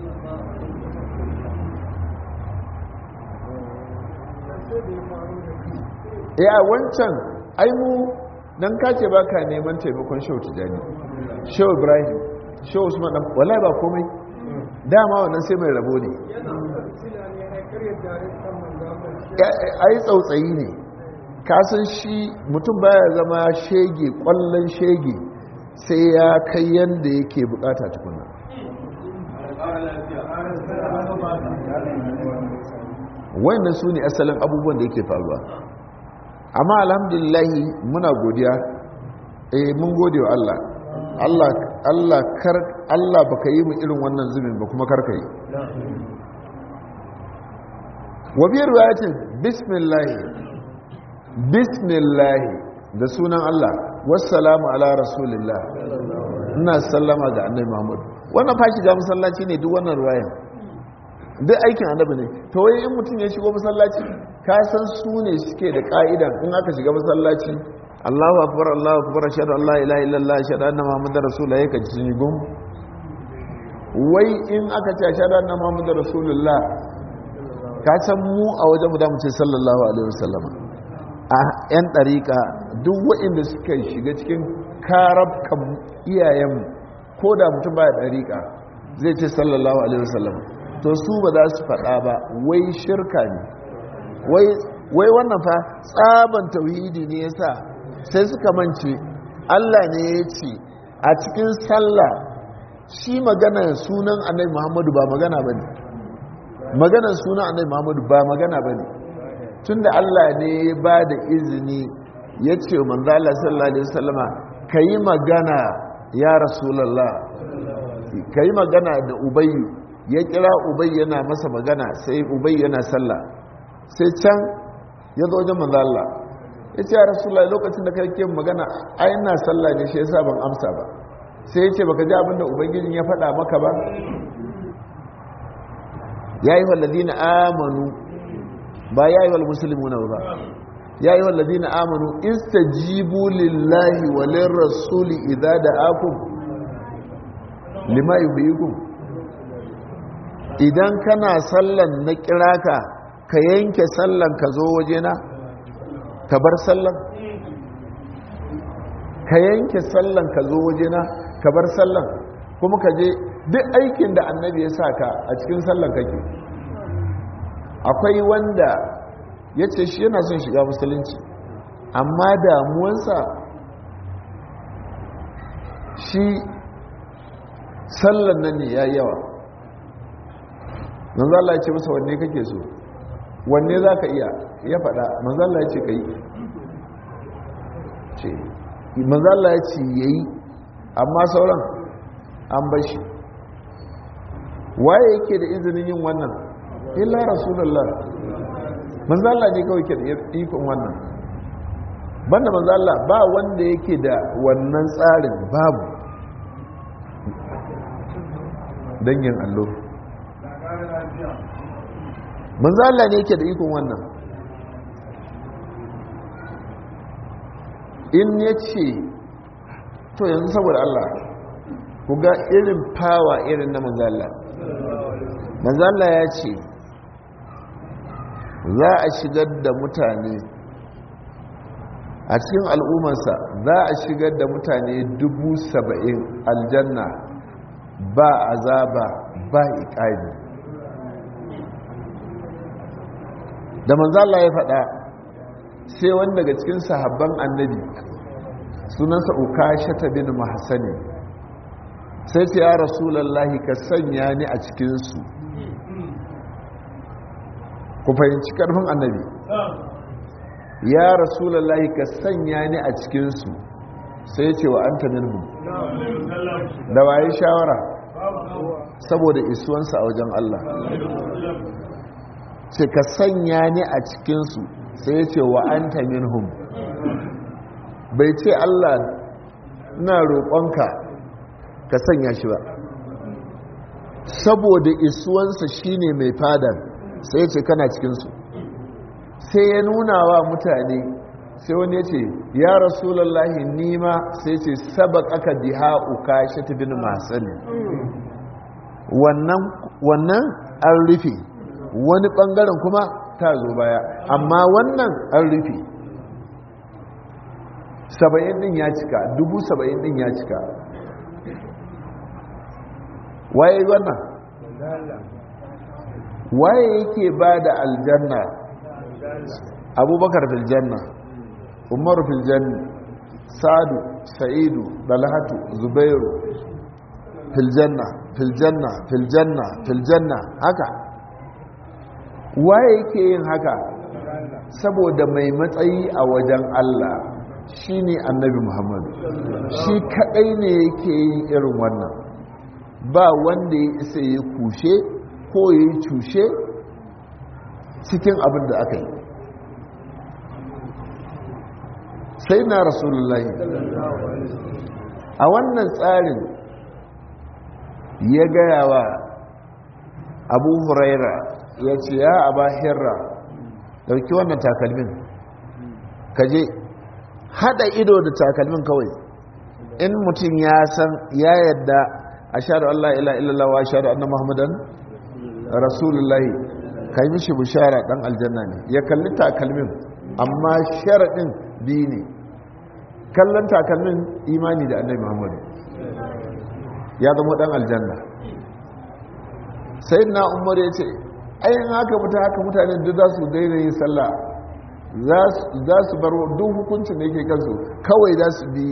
ya wancan aimu don kace ba ka neman taimakon shau tijani shau ibrahim shi usman dan wallahi ba komai dama wannan sai mai rabo ne ai tsautsayi ne kasan shi mutum baya zama shege kwallon shege sai ya kai yanda yake bukata tukuna wannan su ne asalin abubuwan da yake faruwa amma alhamdulillahi muna godiya eh mun gode wa Allah Allah Allah kar Allah baka yi mu irin wannan zumin ba kuma karka yi wa bi riwayatin bismillah bismillah da sunan Allah wassalamu ala rasulillah ina sallama ga annabi Muhammad wannan fa shiga masallaci ne duk wannan riwayan duk aikin annabi ne to wai in mutum ya shigo masallaci ka san su ne suke da ka'idan in aka shiga masallaci Allahu akbar Allahu akbar ashhadu an la ilaha illallah ashhadu anna muhammadar rasulullah yake sun yi gum wai in aka ce ashhadu anna muhammadar rasulullah ka san mu a wajen mu da mu ce sallallahu alaihi wasallam a yan dariƙa duk waɗanda suka shiga cikin karabkan iyayen ko da mutum baya dariƙa zai ce sallallahu alaihi wasallam to su ba za su faɗa ba wai shirka ne wai wannan fa tsaban tauhidi ne yasa sai suka mance Allah ne ya ce a cikin sallah shi magana sunan annabi Muhammadu ba magana bane maganar sunan annabi Muhammadu ba magana bane tunda Allah ne ya ba da izini ya ce manzo Allah sallallahu alaihi wasallama kayi magana ya rasulullah kayi magana da ubayyu ya kira ubayy yana masa magana sai ubayy yana sallah sai can ya zo wajen manzo Allah ya ce ya rasulullah lokacin da kai magana ai ina sallah ne shi yasa ban amsa ba sai ya ce baka ji abinda ubangijin ya faɗa maka ba ya yi walladina amanu ba ya yi walmusulmuna ba ya yi walladina amanu istajibu lillahi walin rasuli idza da'akum lima yuhyikum idan kana sallan na kiraka ka yanke sallan ka zo wajena ka bar sallan ka yanke sallan ka zo wajena ka bar sallan kuma ka je duk aikin da annabi ya sa ka a cikin sallan kake akwai wanda ya ce shi yana son shiga musulunci amma damuwansa shi sallan nan ne ya yawa manzala ya ce masa wanne kake so wanne za ka iya ya faɗa manzala ya ce ka yi ce manzala ya ce ya yi amma sauran an bashi waye yake da izinin yin wannan illa rasulullah manzala ne kawai ke da ikon wannan banda manzala ba wanda yake da wannan tsarin babu dangin allo manzala ne yake da ikon wannan in ya ce to yanzu saboda Allah ku ga irin fawa irin na manzala manzala ya ce za a shigar da mutane a cikin al'ummarsa za a shigar da mutane dubu saba'in aljanna ba azaba ba iƙari da manzala ya faɗa sai wani daga cikin sahabban annabi sunansa ukasha ta bin mahasani sai ce ya rasulallahi ka sanya ni a cikinsu ku fahimci karfin annabi ya rasulallahi ka sanya ni a cikinsu sai ce wa an ta minhu da waye shawara saboda isuwansa a wajen Allah ce ka sanya ni a cikinsu sai ce wa an ta minhum bai ce Allah na roƙonka ka sanya shi ba saboda isuwansa shine mai fadar sai ce kana cikinsu sai ya nuna wa mutane sai wani ya ce ya rasulallahi nima sai ce sabak aka diha uka shi ta bin masani wannan an rufe wani bangaren kuma ta zo baya amma wannan an rufe saba'in din ya cika dubu saba'in din ya cika waye wannan waye yake ba da aljanna abubakar filjanna umaru filjanna sadu sa'idu dalhatu zubairu filjanna filjanna filjanna filjanna haka waye yake yin haka saboda mai matsayi a wajen Allah shine annabi Muhammadu shi kadai ne yake yin irin wannan ba wanda ya isa ya kushe ko ya yi cushe cikin abin da aka yi sai na rasulullahi a wannan tsarin ya gaya wa abu huraira ya ce ya aba hirra dauki wannan takalmin kaje hada ido da takalmin kawai in mutum ya san ya yadda a shaɗu Allah ila illallah wa shaɗu annan muhammadan rasulullahi ka yi mishi bishara ɗan aljanna ne ya kalli takalmin amma sharaɗin biyu ne kallon takalmin imani da annabi muhammadu ya zama ɗan aljanna sai na umar ya ce ayin haka mutu haka mutane duk za su daina yin sallah za su bar duk hukuncin da yake kansu kawai za su bi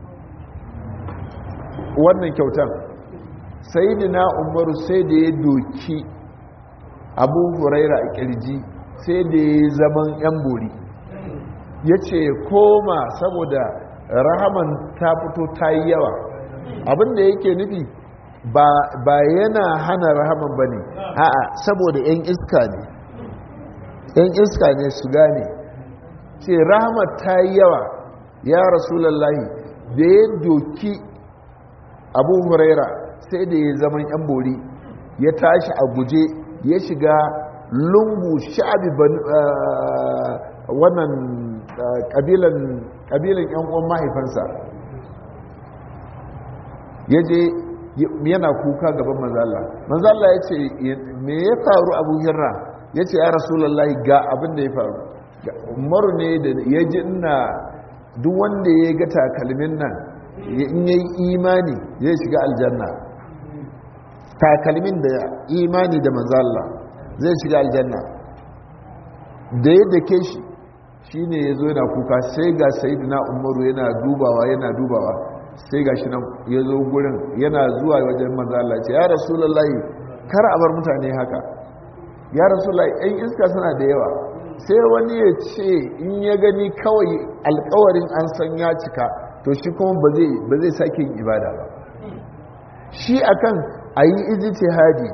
wannan kyautan sai na umaru sai da ya doki abu huraira a kirji sai da ya zaman yan bori ya ce koma saboda rahaman ta fito ta yi yawa abinda yake nufi ba yana hana rahaman ba ne a'a saboda 'yan iska ne 'yan iska ne su gane ce rahamar ta yi yawa ya rasulallahi da ya doki abu huraira sai da ya zaman 'yan bori ya tashi a guje ya shiga lungu sha'abi wannan kabilan 'yan uwan mahaifansa ya je yana kuka gaban manzala manzala ya ce me ya faru abu hirra ya ce ya rasulallah ga abin da ya faru umaru ne da ya ji ina duk wanda ya ga takalmin nan in yayi imani zai shiga aljanna takalmin da imani da manzalla zai shiga aljanna da ya dake shi shine ya zo yana kuka sai ga sayidina umaru yana dubawa yana dubawa sai ga shi nan ya zo gurin yana zuwa wajen manzalla ce ya rasulullahi kar a bar mutane haka ya rasulullahi ɗan iska suna da yawa sai wani ya ce in ya gani kawai alkawarin an san ya cika to shi kuma ba zai sake yin ibada ba shi akan a yi ijtihadi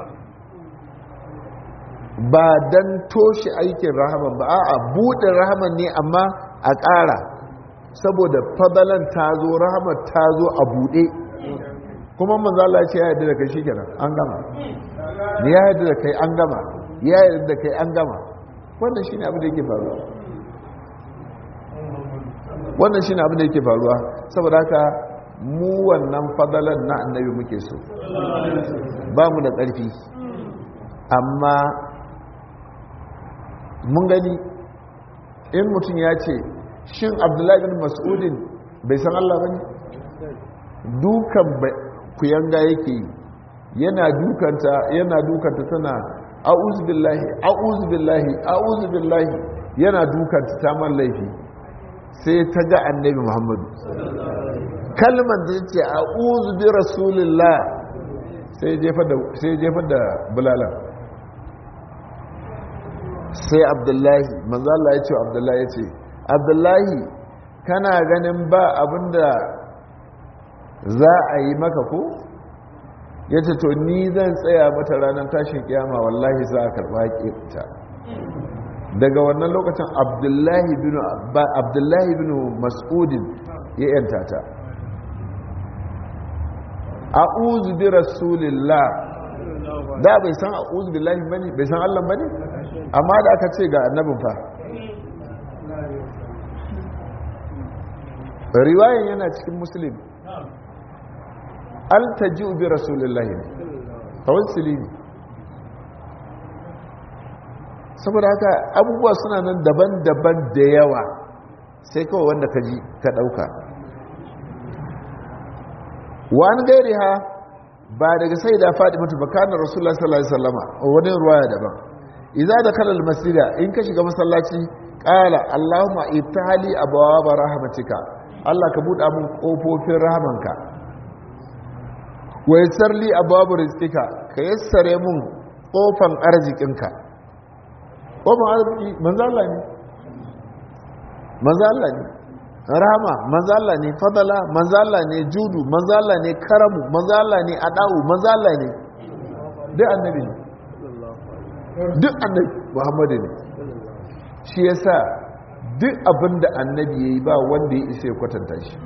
ba don toshe aikin rahaman ba a buɗe rahaman ne amma a ƙara saboda fadalan ta zo rahamar ta zo a buɗe kuma manzala ce ya yadda da kai shi kenan an gama ya yadda da kai an gama ya yadda da kai an gama wannan shi ne abin da yake faruwa wannan shi ne abin da yake faruwa saboda haka mu wannan fadalan na annabi muke so ba mu da ƙarfi amma mun gani in mutum ya ce shin abdullahi bin mas'udin bai san Allah ba ne dukan kuyanga yake yi yana dukanta yana dukanta tana a'udhu billahi a'udhu billahi a'udhu billahi yana dukanta ta man laifi sai ta ga annabi muhammadu kalmar da ce a'udhu bi rasulillah sai jefa da bulalan sai abdullahi manzo Allah ya ce abdullahi ya ce abdullahi kana ganin ba abinda za a yi maka ko ya ce to ni zan tsaya mata ranar tashin kiyama wallahi za a karɓa ta daga wannan lokacin abdullahi bin mas'udin ya yanta ta a'udhu bi rasulillah da bai san a'udhu billahi bane bai san Allah bane amma da aka ce ga annabin fa riwayan yana cikin muslim altaji'u bi rasulillahi ne tawassuli ne saboda haka abubuwa suna nan daban-daban da yawa sai kawai wanda ka ji ka ɗauka wani gairi ha ba daga sai da faɗi mutu bakanar rasulullah sallallahu alaihi wasallama wani ruwaya daban idza da kalal masjida in ka shiga masallaci qala allahumma iftahli abwaaba rahmatika allah ka buɗa mun kofofin rahamanka wa yassar li abwaab rizqika ka yassare mun kofan arzikinka kofan arziki manzo Allah ne manzo Allah ne rahama manzala ne fadala manzala ne judu manzala ne karamu manzala ne adawu manzala ne duk annabi ne duk annabi muhammadu ne shi yasa duk abinda annabi yayi ba wanda ya isa ya kwatanta shi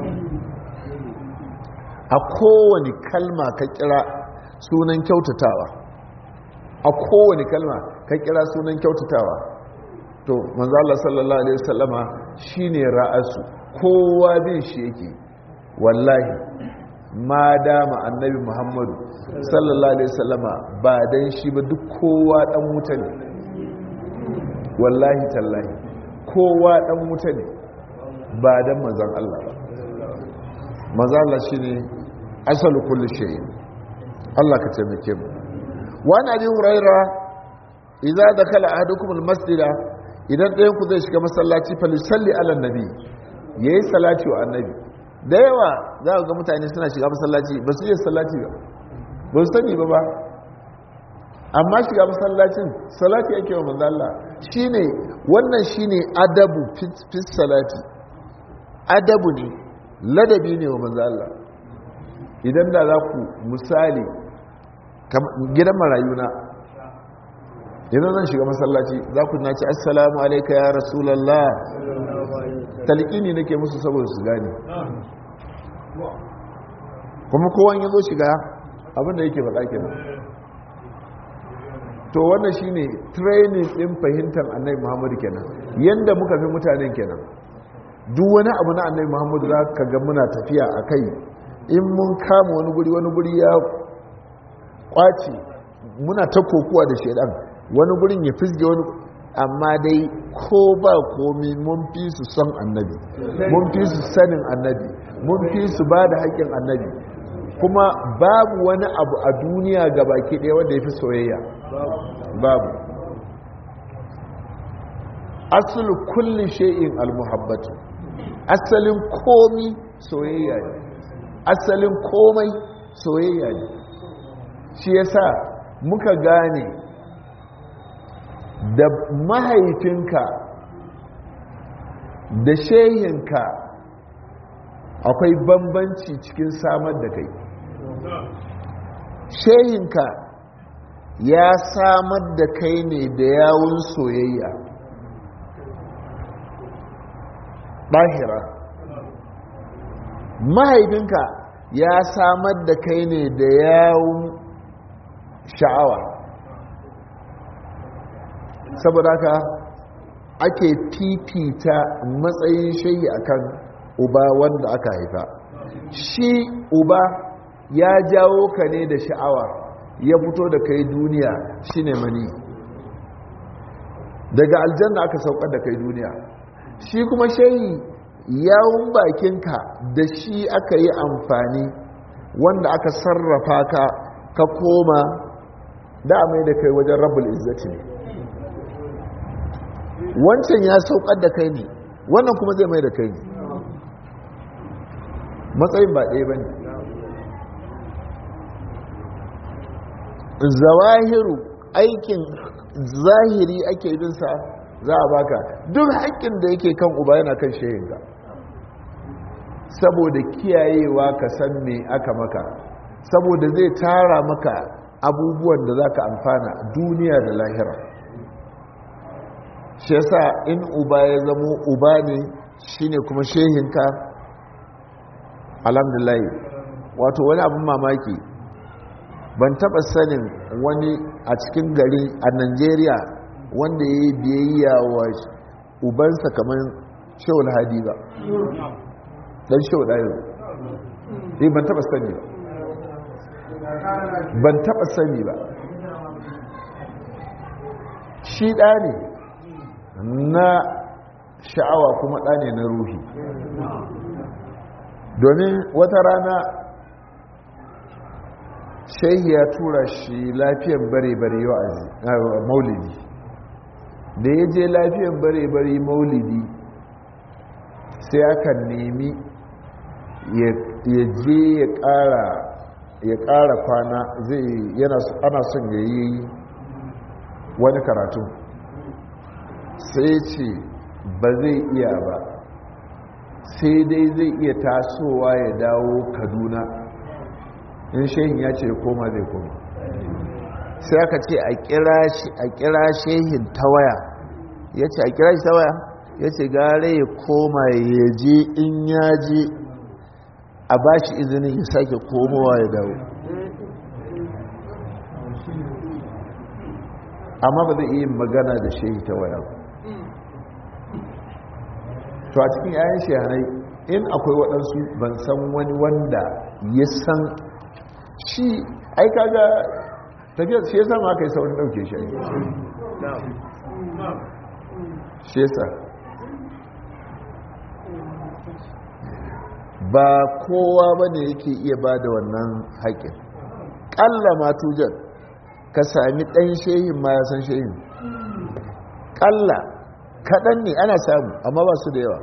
a kowane kalma ka kira sunan kyautatawa a kowane kalma ka kira sunan kyautatawa to manzo Allah sallallahu alaihi wasallama shine ra'asu kowa bin shi yake wallahi ma dama annabi Muhammadu sallallahu alaihi wasallama ba dan shi ba duk kowa dan wuta ne wallahi tallahi kowa dan wuta ne ba dan manzon Allah ba manzo Allah shine asalu kulli shay Allah ka taimake mu wa an abi hurairah idza dakala ahadukum almasjida idan ɗayan ku zai shiga masallaci falisalli ala nabi ya yi salati wa annabi da yawa za ga mutane suna shiga masallaci ba su yi salati ba ba su sani ba ba amma shiga masallacin salati ake wa manzala shi ne wannan shi ne adabu fit salati adabu ne ladabi ne wa manzala idan da za ku misali gidan marayuna idan zan shiga masallaci za ku na ci assalamu alaika ya rasulallah talqini nake musu saboda su gane kuma kowan ya zo shiga abinda yake faɗa kenan to wannan shine training din fahimtar annabi muhammadu kenan yanda muka fi mutanen kenan duk wani abu na annabi muhammadu za ka ga muna tafiya a kai in mun kama wani guri wani guri ya kwaci muna ta kokuwa da shaidan wani gurin ya fisge wani amma dai ko ba komi mun fi su son annabi mun fi su sanin annabi mun fi su ba da haƙƙin annabi kuma babu wani abu a duniya ga baki ɗaya wanda ya fi soyayya babu asali kulli shay'in almuhabbatu asalin komi soyayya ne asalin komai soyayya ne shi yasa muka gane da mahaifinka da shehinka akwai bambanci cikin samar da kai shehinka ya samar da kai ne da yawun soyayya ɗahira mahaifinka ya samar da kai ne da yawun sha'awa saboda haka ake fifita matsayin shayi akan uba wanda aka haifa shi uba ya jawo ka ne da sha'awa ya fito da kai duniya shine mani daga aljanna aka saukar da kai duniya shi kuma shayi yawun bakinka da shi aka yi amfani wanda aka sarrafa ka ka koma da mai da kai wajen rabul izzati ne wancan ya saukar da kai ne wannan kuma zai mai da kai ne matsayin ba ɗaya ba ne zawahiru aikin zahiri ake binsa za a baka duk haƙƙin da yake kan uba yana kan shehinka saboda kiyayewa ka san me aka maka saboda zai tara maka abubuwan da za ka amfana duniya da lahira shi yasa in uba ya zamo uba ne shine kuma shehinka alhamdulillah wato wani abin mamaki ban taba sanin wani a cikin gari a nigeria wanda ya yi biyayya wa ubansa kamar shawul hadi ba dan shawul ɗayo eh ban taba sani ba ban taba sani ba shi ɗa ne na sha'awa kuma ɗa ne na ruhi domin wata rana shehi ya tura shi lafiyan bare-bare yau maulidi da ya je lafiyan bare-bare maulidi sai aka nemi ya je ya ƙara ya ƙara kwana zai yana ana son ya yi wani karatu sai ce ba zai iya ba sai dai zai iya tasowa ya dawo kaduna in shehin ya ce koma zai koma sai aka ce a kira shehin ta waya ya ce a kira shi ta waya ya ce gare ya koma ya je in ya je a ba shi izinin ya sake komowa ya dawo amma ba zai iya magana da shehi ta waya to a cikin yayin shehanai in akwai waɗansu ban san wani wanda ya san shi ai kaga tafiyar shi yasa ma aka yi saurin ɗauke shi ai shi yasa ba kowa ba ne yake iya ba da wannan haƙin ƙalla matujan ka sami ɗan shehin ma ya san shehin ƙalla kaɗan ne ana samu amma ba su da yawa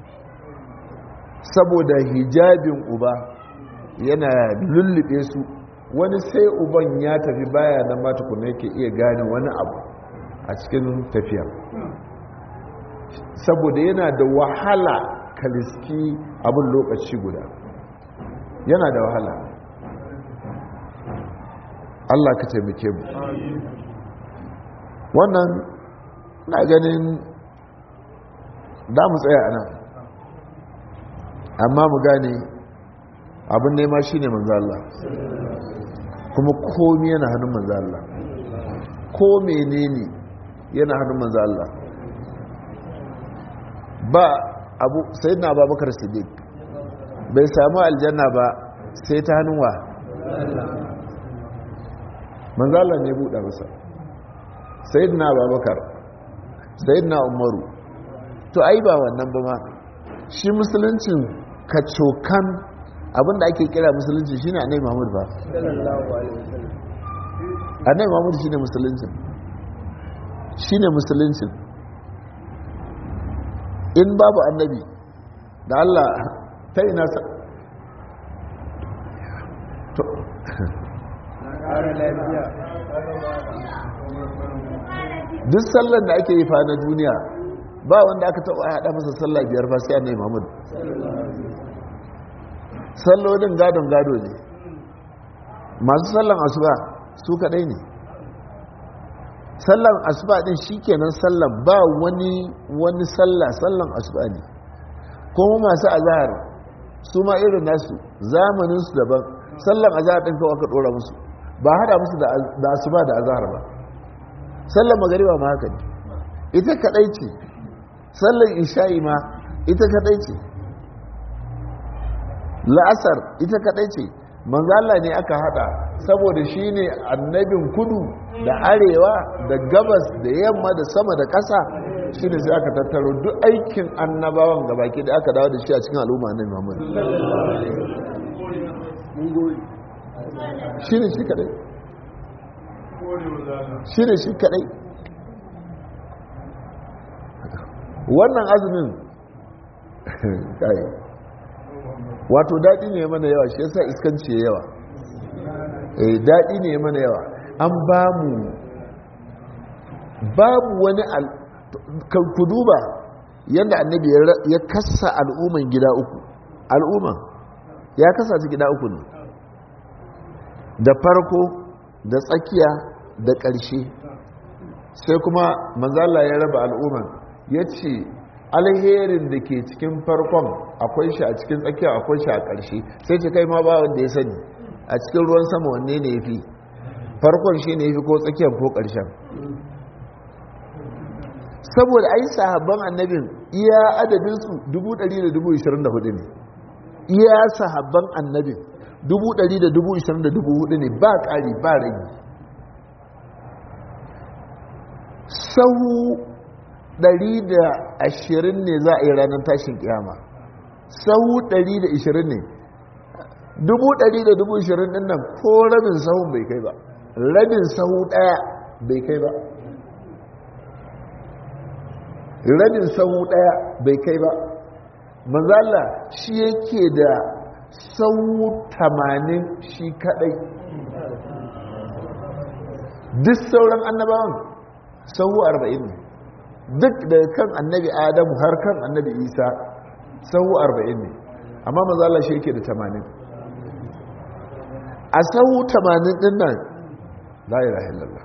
saboda hijabin uba yana lullube su wani sai uban ya tafi baya na matukuna yake iya gane wani abu a cikin tafiya saboda yana da wahala kaliski abin lokaci guda yana da wahala Allah ka taimake mu wannan na ganin da mu tsaya a nan amma mu gane abin nema shi ne manzo Allah kuma komi yana hannun manzo Allah ko menene yana hannun manzo Allah ba abu sai na babakar siddiq bai samu aljanna ba sai ta hannun wa manzo Allah ne buɗe masa sai na babakar sai na umaru to ai ba wannan ba ma shi musuluncin kacokan abinda ake kira musulunci shi ne anai mahmud ba anai mahmud shi ne musuluncin shi ne musuluncin in babu annabi da allah ta ina sa duk sallar da ake yi fa na duniya ba wanda aka taɓa haɗa masa sallah biyar ba sai annai mahmud sallolin gadon gado ne masu sallan asuba su kaɗai ne sallan asuba ɗin shi kenan sallan ba wani wani sallah sallan asuba ne kuma masu azahar su ma irin nasu zamaninsu daban sallan azahar ɗin kawai aka ɗora musu ba haɗa musu da asuba da azahar ba sallan magariba ma haka ne ita kaɗai ce sallan isha'i ma ita kaɗai ce la'asar ita kaɗai ce manzala ne aka haɗa saboda shi ne annabin kudu da arewa da gabas da yamma da sama da ƙasa shi ne sai aka tattaro duk aikin annabawan gabaki da aka dawo da shi a cikin al'umma na muhammadu shi ne shi kaɗai shi ne shi kaɗai wannan azumin kai wato daɗi ne mana yawa shi yasa iskanci ya yawa eh daɗi ne mana yawa an ba mu babu wani ku duba yadda annabi ya kasa al'umman gida uku al'umman ya kasa su gida uku ne da farko da tsakiya da ƙarshe sai kuma manzala ya raba al'umman ya ce alherin da ke cikin farkon akwai shi a cikin tsakiya akwai shi a ƙarshe sai ce kai ma ba wanda ya sani a cikin ruwan sama wanne ne ya fi farkon shi ne ya fi ko tsakiyar ko ƙarshen saboda ai sahabban annabin iya adadinsu 124 ne iya sahabban annabin 124 ne ba ƙari ba ragi sahu 120 ne za a yi ranar tashin kiyama sahu 120 ne 120 din nan ko rabin sahun bai kai ba rabin sahu daya bai kai ba rabin sahu daya bai kai ba manzala shi yake da sahu 80 shi kadai duk sauran annabawan sahu 40 ne duk daga kan annabi adamu har kan annabi isa sahu 40 ne amma mazala shi yake da 80 a sahu 80 din nan la ilaha illallah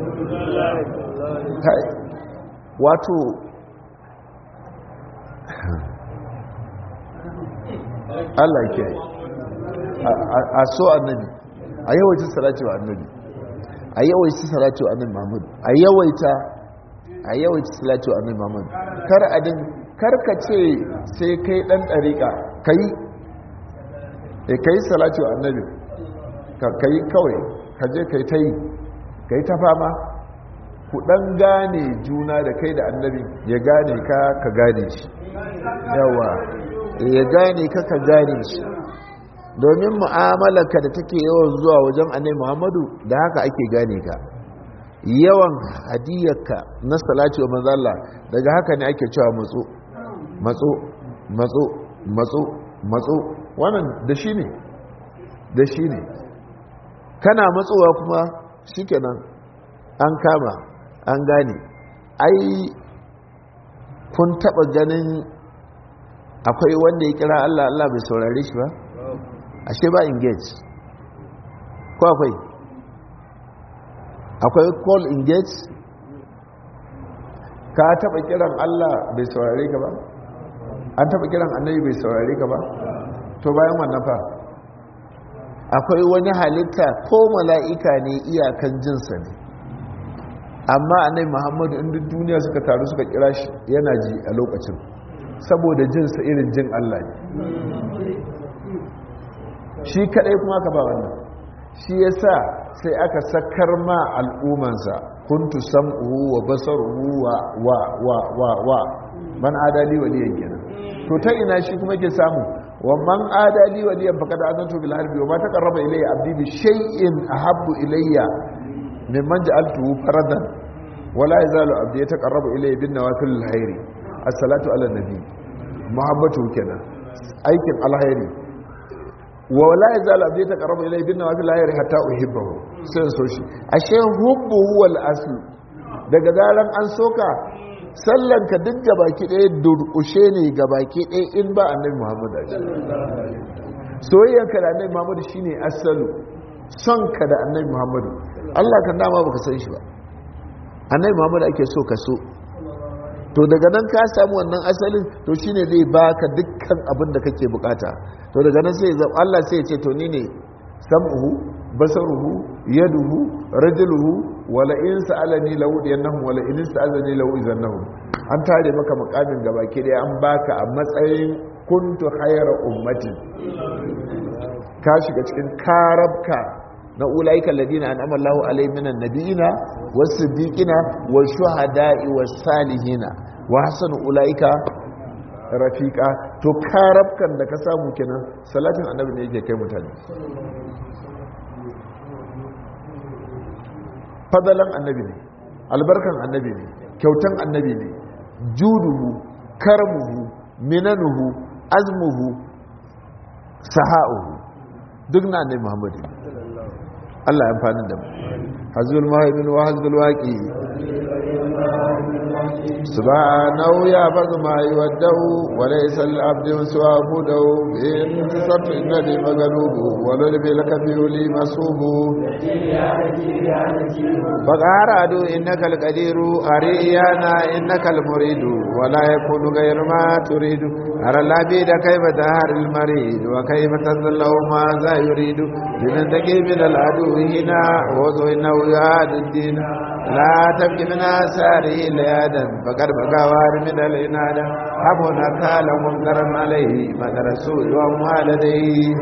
kai wato Allah ke a so annabi a yawaita salati wa annabi a yawaita salati wa annabi Muhammad a yawaita a yawaita salati wa annabi Muhammad kar adin kar ka ce sai kai dan dariƙa kai eh kai salati wa annabi ka kai kawai ka je kai tai kai ta fama ku dan gane juna da kai da annabi ya gane ka ka gane shi yawa ya gane ka ka gane shi domin mu'amalarka da take yawan zuwa wajen annabi Muhammadu da haka ake gane ka yawan hadiyarka na salati wa manzalla daga haka ne ake cewa matso matso matso matso matso wannan da shi ne da shi ne kana matsowa kuma shikenan an kama an gane ai kun taba ganin akwai wanda ya kira Allah Allah bai saurare shi ba ashe ba engage ko akwai akwai call engage ka taba kiran Allah bai saurare ka ba an taba kiran annabi bai saurare ka ba to bayan wannan fa akwai wani halitta ko mala'ika ne iyakan jinsa ne amma annabi Muhammadu inda duniya suka taru suka kira shi yana ji a lokacin saboda jinsa irin jin Allah ne shi kadai kuma ka ba wannan shi yasa sai aka sakar ma al'umansa kuntu sam'uhu wa basaruhu wa wa wa wa wa man adali waliyan kenan to ta ina shi kuma ke samu wa man adali waliyan faqad azantu bil harbi wa ma taqarraba ilayya abdi bi shay'in ahabbu ilayya mimman ja'altuhu faradan wala yazalu abdi yataqarrabu ilayya bin nawafil alkhairi as-salatu ala nabi muhabbatu kenan aikin alkhairi wa wala yazalu abdi yataqarrabu ilayya bin nawafil alkhairi hatta uhibbahu sai so shi ashe hubbu wal asl daga zaran an soka sallan ka duk gabaki ɗaya durƙushe ne gabaki ɗaya in ba annabi muhammad a soyayyanka da annabi muhammad shine asalu son ka da annabi muhammad Allah kan dama baka san shi ba annabi muhammad ake so ka so to daga nan ka samu wannan asalin to shine zai baka dukkan abin da kake bukata to daga nan sai Allah sai ya ce to ni ne sam'uhu basaruhu yaduhu rajuluhu wala in sa'alani lahu yanahum wala in sa'alani lahu izannahum an tare maka makamin gabaki daya an baka a matsayin kuntu khayra ummatin ka shiga cikin karabka na ulaika alladina an'ama Allahu alaihim minan nabiyina was-siddiqina wash-shuhada'i was-salihina wa hasanu ulaika rafiqa to karabkan da ka samu kenan salatin annabi ne yake kai mutane fadalan annabi ne albarkan annabi ne kyautan annabi ne juduhu karmuhu minanuhu azmuhu saha'uhu duk na annabi muhammadu Allah ya amfani da mu hazul mahaibin wa hazul waqi subhanahu ya bazu ma yuwaddahu wa laysa lil abdi suwa hudahu in tasattu inna li magalubu wa lil bil kafiru li masubu فقارادو إنك القدير أريانا إنك المريد ولا يكون غير ما تريد أرى العبيد كيف تهار المريد وكيف تذله ماذا يريد لمن تكي من العدو هنا وضو إنه يعاد الدين لا تبكي من آثاره ليادا فقد بقى وار من الإنادة حبنا كال منكرا عليه مدر السوء وما لديه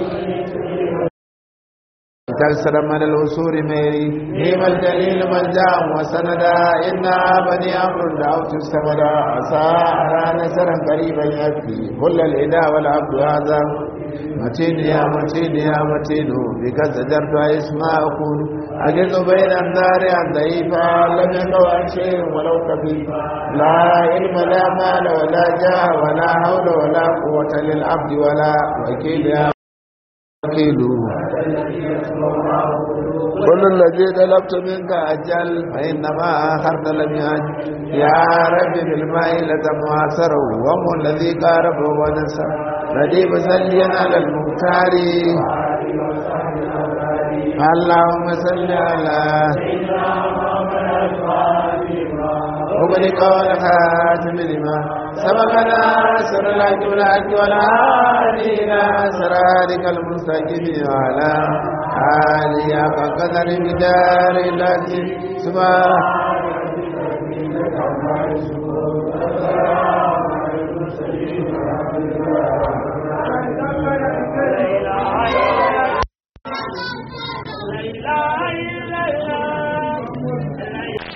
تكسر من الأسور ميري نيم الجليل ملجا وسندا إنا بني أمر دعوت السمدا عسى أرى نسرا قريبا يكفي كل الإداء والعبد هذا متين يا متين يا متين بك زجرت اسماء أكون أجد بين النار ضعيفا لم يقوى شيء ولو كفيفا لا علم لا مال ولا جاه ولا حول ولا قوة للعبد ولا وكيل يا وكيل كل الذي طلبت منك أجل فإنما آخرت لم يأجل يا رب بالماء لتمعسره وهو الذي قاربه ونسر نديب سليا على المختار اللهم صل على وبلغ والخاتم لما سبقنا سر الحج والحج والهادي إلى صراطك المستقيم وعلى آله حق قدر بدار العزيز سبحان